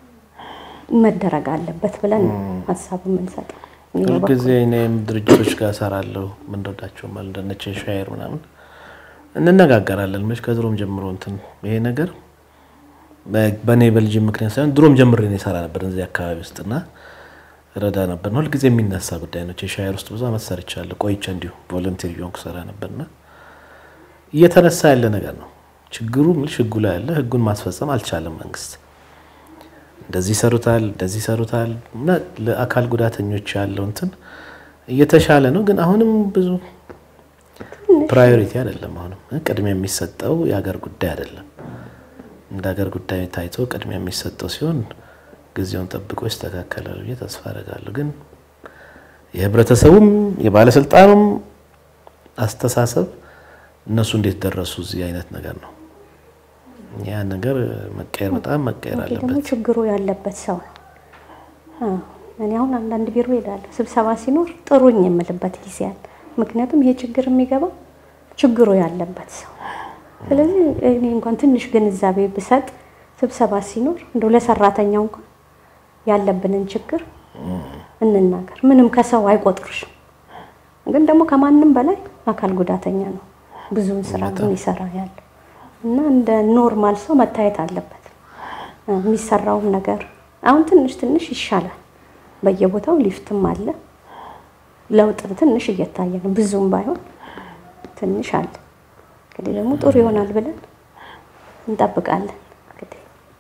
መደረግ አለበት ብለን ነው ሀሳብ የምንሰጠው። እኔ በበኩሌ ሁልጊዜ እኔም ድርጅቶች ጋር እሰራለሁ። ምንወዳቸው ማለት እንደነች ሻየር ምናምን እንነጋገራለን። መች ከድሮም ጀምሮ እንትን ይሄ ነገር በ- በእኔ በልጅ ምክንያት ሳይሆን ድሮም ጀምሬ ነው የሰራ ነበር እዚህ አካባቢ ውስጥ እና ረዳ ነበር። ሁልጊዜ የሚነሳ ጉዳይ ነው። የሻየር ውስጥ ብዙ አመት ሰርቻለሁ። ቆይቼ እንዲሁ ቮለንቲር ቢሆንኩ ሰራ ነበርና እየተነሳ ያለ ነገር ነው ችግሩ። ምልሽ ህጉ ላይ ያለ ህጉን ማስፈጸም አልቻለም መንግስት። እንደዚህ ይሰሩታል፣ እንደዚህ ይሰሩታል እና ለአካል ጉዳተኞች ያለው እንትን እየተሻለ ነው፣ ግን አሁንም ብዙ ፕራዮሪቲ አይደለም። አሁንም ቅድሚያ የሚሰጠው የሀገር ጉዳይ አይደለም። እንደ ሀገር ጉዳይ ታይቶ ቅድሚያ የሚሰጠው ሲሆን ጊዜውን ጠብቆ ይስተካከላል ብዬ ተስፋ አደርጋለሁ። ግን የህብረተሰቡም የባለስልጣኑም አስተሳሰብ እነሱ እንዴት ደረሱ እዚህ አይነት ነገር ነው። ያ ነገር መቀየር በጣም መቀየር ይሄ ደግሞ አለበት። ችግሩ ያለበት ሰው ነው። አዎ፣ እኔ አሁን አንዳንድ ቢሮ ሄዳለሁ ስብሰባ ሲኖር ጥሩኝ የምልበት ጊዜ አለ። ምክንያቱም ይሄ ችግር የሚገባው ችግሩ ያለበት ሰው ነው። ስለዚህ እኔ እንኳን ትንሽ ግንዛቤ ብሰጥ ስብሰባ ሲኖር እንደው ለሰራተኛው እንኳን ያለብንን ችግር እንናገር። ምንም ከሰው አይቆጥሩሽም። ግን ደግሞ ከማንም በላይ አካል ጉዳተኛ ነው ብዙውን ስራ የሚሰራ ያለ እና እንደ ኖርማል ሰው መታየት አለበት። የሚሰራውም ነገር አሁን ትንሽ ትንሽ ይሻላል። በየቦታው ሊፍትም አለ። ለውጥ ትንሽ እየታየ ነው፣ ብዙም ባይሆን ትንሽ አለ። እንግዲህ ደግሞ ጥሩ ይሆናል ብለን እንጠብቃለን። እንግዲህ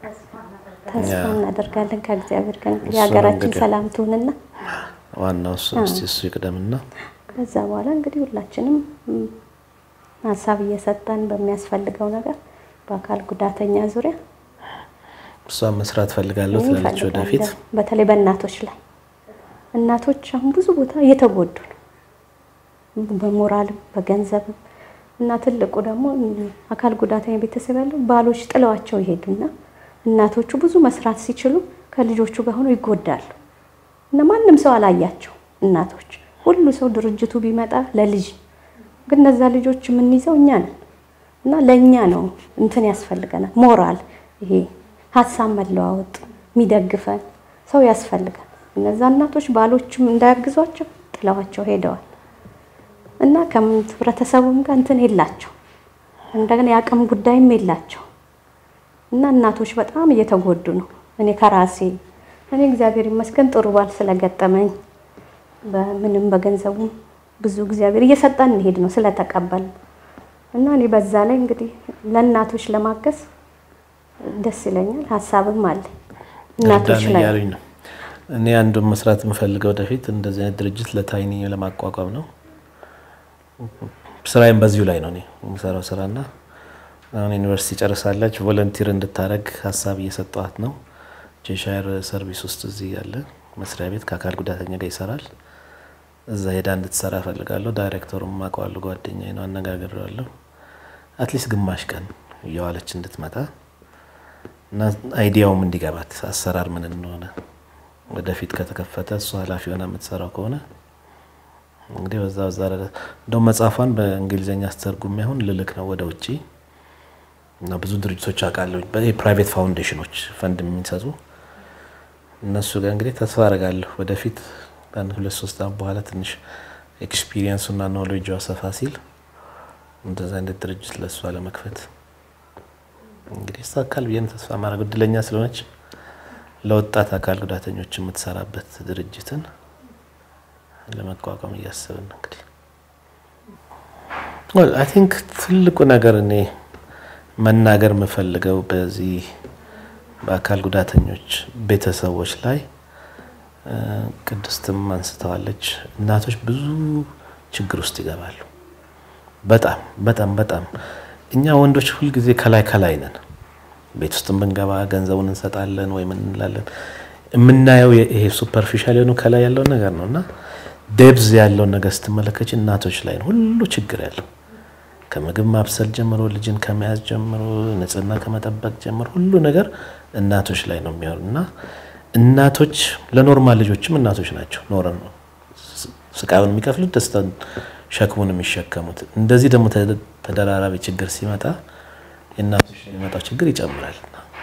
ተስፋ እናደርጋለን ከእግዚአብሔር ጋር እንግዲህ እሱ ነው ሀገራችን እንግዲህ። ሰላም ትሁንና ዋናው እሱ እስቲ እሱ ይቅደምና ከዛ በኋላ እንግዲህ ሁላችንም ም፣ ሀሳብ እየሰጠን በሚያስፈልገው ነገር በአካል ጉዳተኛ ዙሪያ እሷን መስራት ፈልጋለሁ እኔ ትላለች ወደፊት። እፈልጋለሁ። በተለይ በእናቶች ላይ እናቶች አሁን ብዙ ቦታ እየተጎዱ ነው፣ በሞራልም በገንዘብም እና ትልቁ ደግሞ አካል ጉዳተኛ ቤተሰብ ያለው ባሎች ጥለዋቸው ይሄዱና እናቶቹ ብዙ መስራት ሲችሉ ከልጆቹ ጋር ሆነው ይጎዳሉ እና ማንም ሰው አላያቸው እናቶች ሁሉ ሰው ድርጅቱ ቢመጣ ለልጅ ግን እነዛ ልጆች የምንይዘው እኛ ነን እና ለእኛ ነው እንትን ያስፈልገናል ሞራል ይሄ ሀሳብ መለዋወጥ የሚደግፈን ሰው ያስፈልጋል እነዛ እናቶች ባሎችም እንዳያግዟቸው ጥለዋቸው ሄደዋል እና ከህብረተሰቡም ጋር እንትን የላቸው እንደገና የአቅም ጉዳይም የላቸው እና እናቶች በጣም እየተጎዱ ነው። እኔ ከራሴ እኔ እግዚአብሔር ይመስገን ጥሩ ባል ስለገጠመኝ በምንም በገንዘቡም ብዙ እግዚአብሔር እየሰጠን እንሄድ ነው ስለተቀበል እና እኔ በዛ ላይ እንግዲህ ለእናቶች ለማገዝ ደስ ይለኛል። ሀሳብም አለ እናቶች እርዳን ላይ እያሉኝ ነው። እኔ አንዱን መስራት የምፈልገው ወደፊት እንደዚህ አይነት ድርጅት ለታይኒ ለማቋቋም ነው። ስራዬም በዚሁ ላይ ነው እኔ የምሰራው ስራና አሁን ዩኒቨርሲቲ ጨርሳለች። ቮለንቲር እንድታደረግ ሀሳብ እየሰጠዋት ነው። ቼሻየር ሰርቪስ ውስጥ እዚህ ያለ መስሪያ ቤት ከአካል ጉዳተኛ ጋር ይሰራል። እዛ ሄዳ እንድትሰራ እፈልጋለሁ። ዳይሬክተሩም አውቀዋለሁ፣ ጓደኛዬ ነው፣ አነጋግሬዋለሁ። አትሊስት ግማሽ ቀን እየዋለች እንድትመጣ እና አይዲያውም እንዲገባት አሰራር ምን እንደሆነ ወደፊት ከተከፈተ እሱ ኃላፊ ሆና የምትሰራው ከሆነ እንግዲህ በዛ በዛ ረገድ እንደውም መጽሐፏን በእንግሊዝኛ አስተርጉሜ አሁን ልልክ ነው ወደ ውጭ እና ብዙ ድርጅቶች አውቃለሁ፣ ፕራይቬት ፋውንዴሽኖች ፈንድ የሚሰጡ እነሱ ጋር እንግዲህ ተስፋ አደርጋለሁ ወደፊት አንድ ሁለት ሶስት ዓመት በኋላ ትንሽ ኤክስፒሪየንሱና ኖሌጁ ሰፋ ሲል እንደዛ አይነት ድርጅት ለእሷ ለመክፈት እንግዲህ ይሳካል ብዬ ነው ተስፋ ማድረግ። እድለኛ ስለሆነች ለወጣት አካል ጉዳተኞች የምትሰራበት ድርጅትን ለመቋቋም እያሰብን ነው እንግዲህ አይ ቲንክ ትልቁ ነገር እኔ መናገር የምፈልገው በዚህ በአካል ጉዳተኞች ቤተሰቦች ላይ እ፣ ቅድስትም አንስተዋለች። እናቶች ብዙ ችግር ውስጥ ይገባሉ። በጣም በጣም በጣም እኛ ወንዶች ሁልጊዜ ከላይ ከላይ ነን። ቤት ውስጥ ብንገባ ገንዘቡን እንሰጣለን ወይ ምን እንላለን። የምናየው ይሄ ሱፐርፊሻል የሆኑ ከላይ ያለውን ነገር ነው እና ዴብዝ ያለውን ነገር ስትመለከች እናቶች ላይ ነው ሁሉ ችግር ያለው ከምግብ ማብሰል ጀምሮ ልጅን ከመያዝ ጀምሮ ንጽህና ከመጠበቅ ጀምሮ ሁሉ ነገር እናቶች ላይ ነው የሚሆኑ እና እናቶች ለኖርማል ልጆችም እናቶች ናቸው። ኖረ ነው ስቃዩን የሚከፍሉት ደስታን ሸክሙን የሚሸከሙት። እንደዚህ ደግሞ ተ- ተደራራቢ ችግር ሲመጣ የእናቶች ላይ የሚመጣው ችግር ይጨምራል።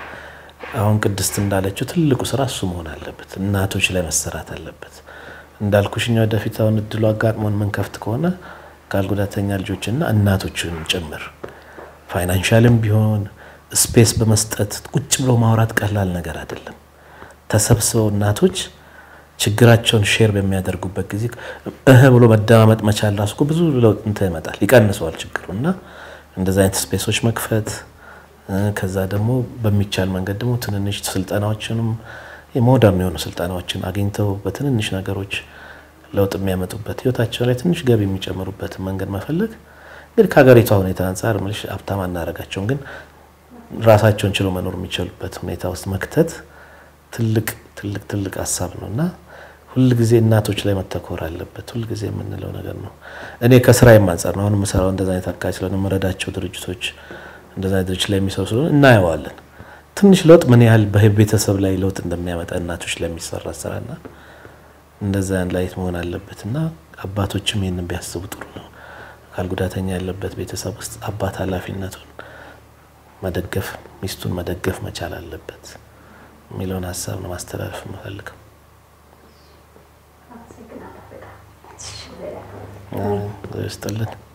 አሁን ቅድስት እንዳለችው ትልቁ ስራ እሱ መሆን አለበት። እናቶች ላይ መሰራት አለበት። እንዳልኩሽ እኛ ወደፊት አሁን እድሉ አጋጥሞን የምንከፍት ከሆነ አካል ጉዳተኛ ልጆችና እናቶችን ጭምር ፋይናንሻልም ቢሆን ስፔስ በመስጠት ቁጭ ብሎ ማውራት ቀላል ነገር አይደለም። ተሰብስበው እናቶች ችግራቸውን ሼር በሚያደርጉበት ጊዜ እህ ብሎ መደማመጥ መቻል ራሱ እኮ ብዙ ለውጥ እንትን ይመጣል፣ ይቀንሰዋል ችግሩ እና እንደዚ አይነት ስፔሶች መክፈት እ፣ ከዛ ደግሞ በሚቻል መንገድ ደግሞ ትንንሽ ስልጠናዎችንም የሞደርን የሆኑ ስልጠናዎችን አግኝተው በትንንሽ ነገሮች ለውጥ የሚያመጡበት ህይወታቸው ላይ ትንሽ ገቢ የሚጨምሩበትን መንገድ መፈለግ እንግዲህ ከሀገሪቷ ሁኔታ አንጻር ምልሽ ሀብታም አናደርጋቸውም፣ ግን ራሳቸውን ችሎ መኖር የሚችሉበት ሁኔታ ውስጥ መክተት ትልቅ ትልቅ ትልቅ ሀሳብ ነው እና ሁልጊዜ እናቶች ላይ መተኮር አለበት። ሁልጊዜ የምንለው ነገር ነው። እኔ ከስራዬም አንጻር ነው አሁን የምሰራው እንደዛ አይነት አካባቢ ስለሆነ የምረዳቸው ድርጅቶች እንደዛ አይነት ድርጅት ላይ የሚሰሩ ስለሆነ እናየዋለን። ትንሽ ለውጥ ምን ያህል በቤተሰብ ላይ ለውጥ እንደሚያመጣ እናቶች ላይ የሚሰራ ስራና እንደዛ ላይ መሆን አለበት እና አባቶችም ይህንን ቢያስቡ ጥሩ ነው። አካል ጉዳተኛ ያለበት ቤተሰብ ውስጥ አባት ኃላፊነቱን መደገፍ ሚስቱን መደገፍ መቻል አለበት የሚለውን ሀሳብ ነው ማስተላለፍ የምፈልገው። ይስጥልን።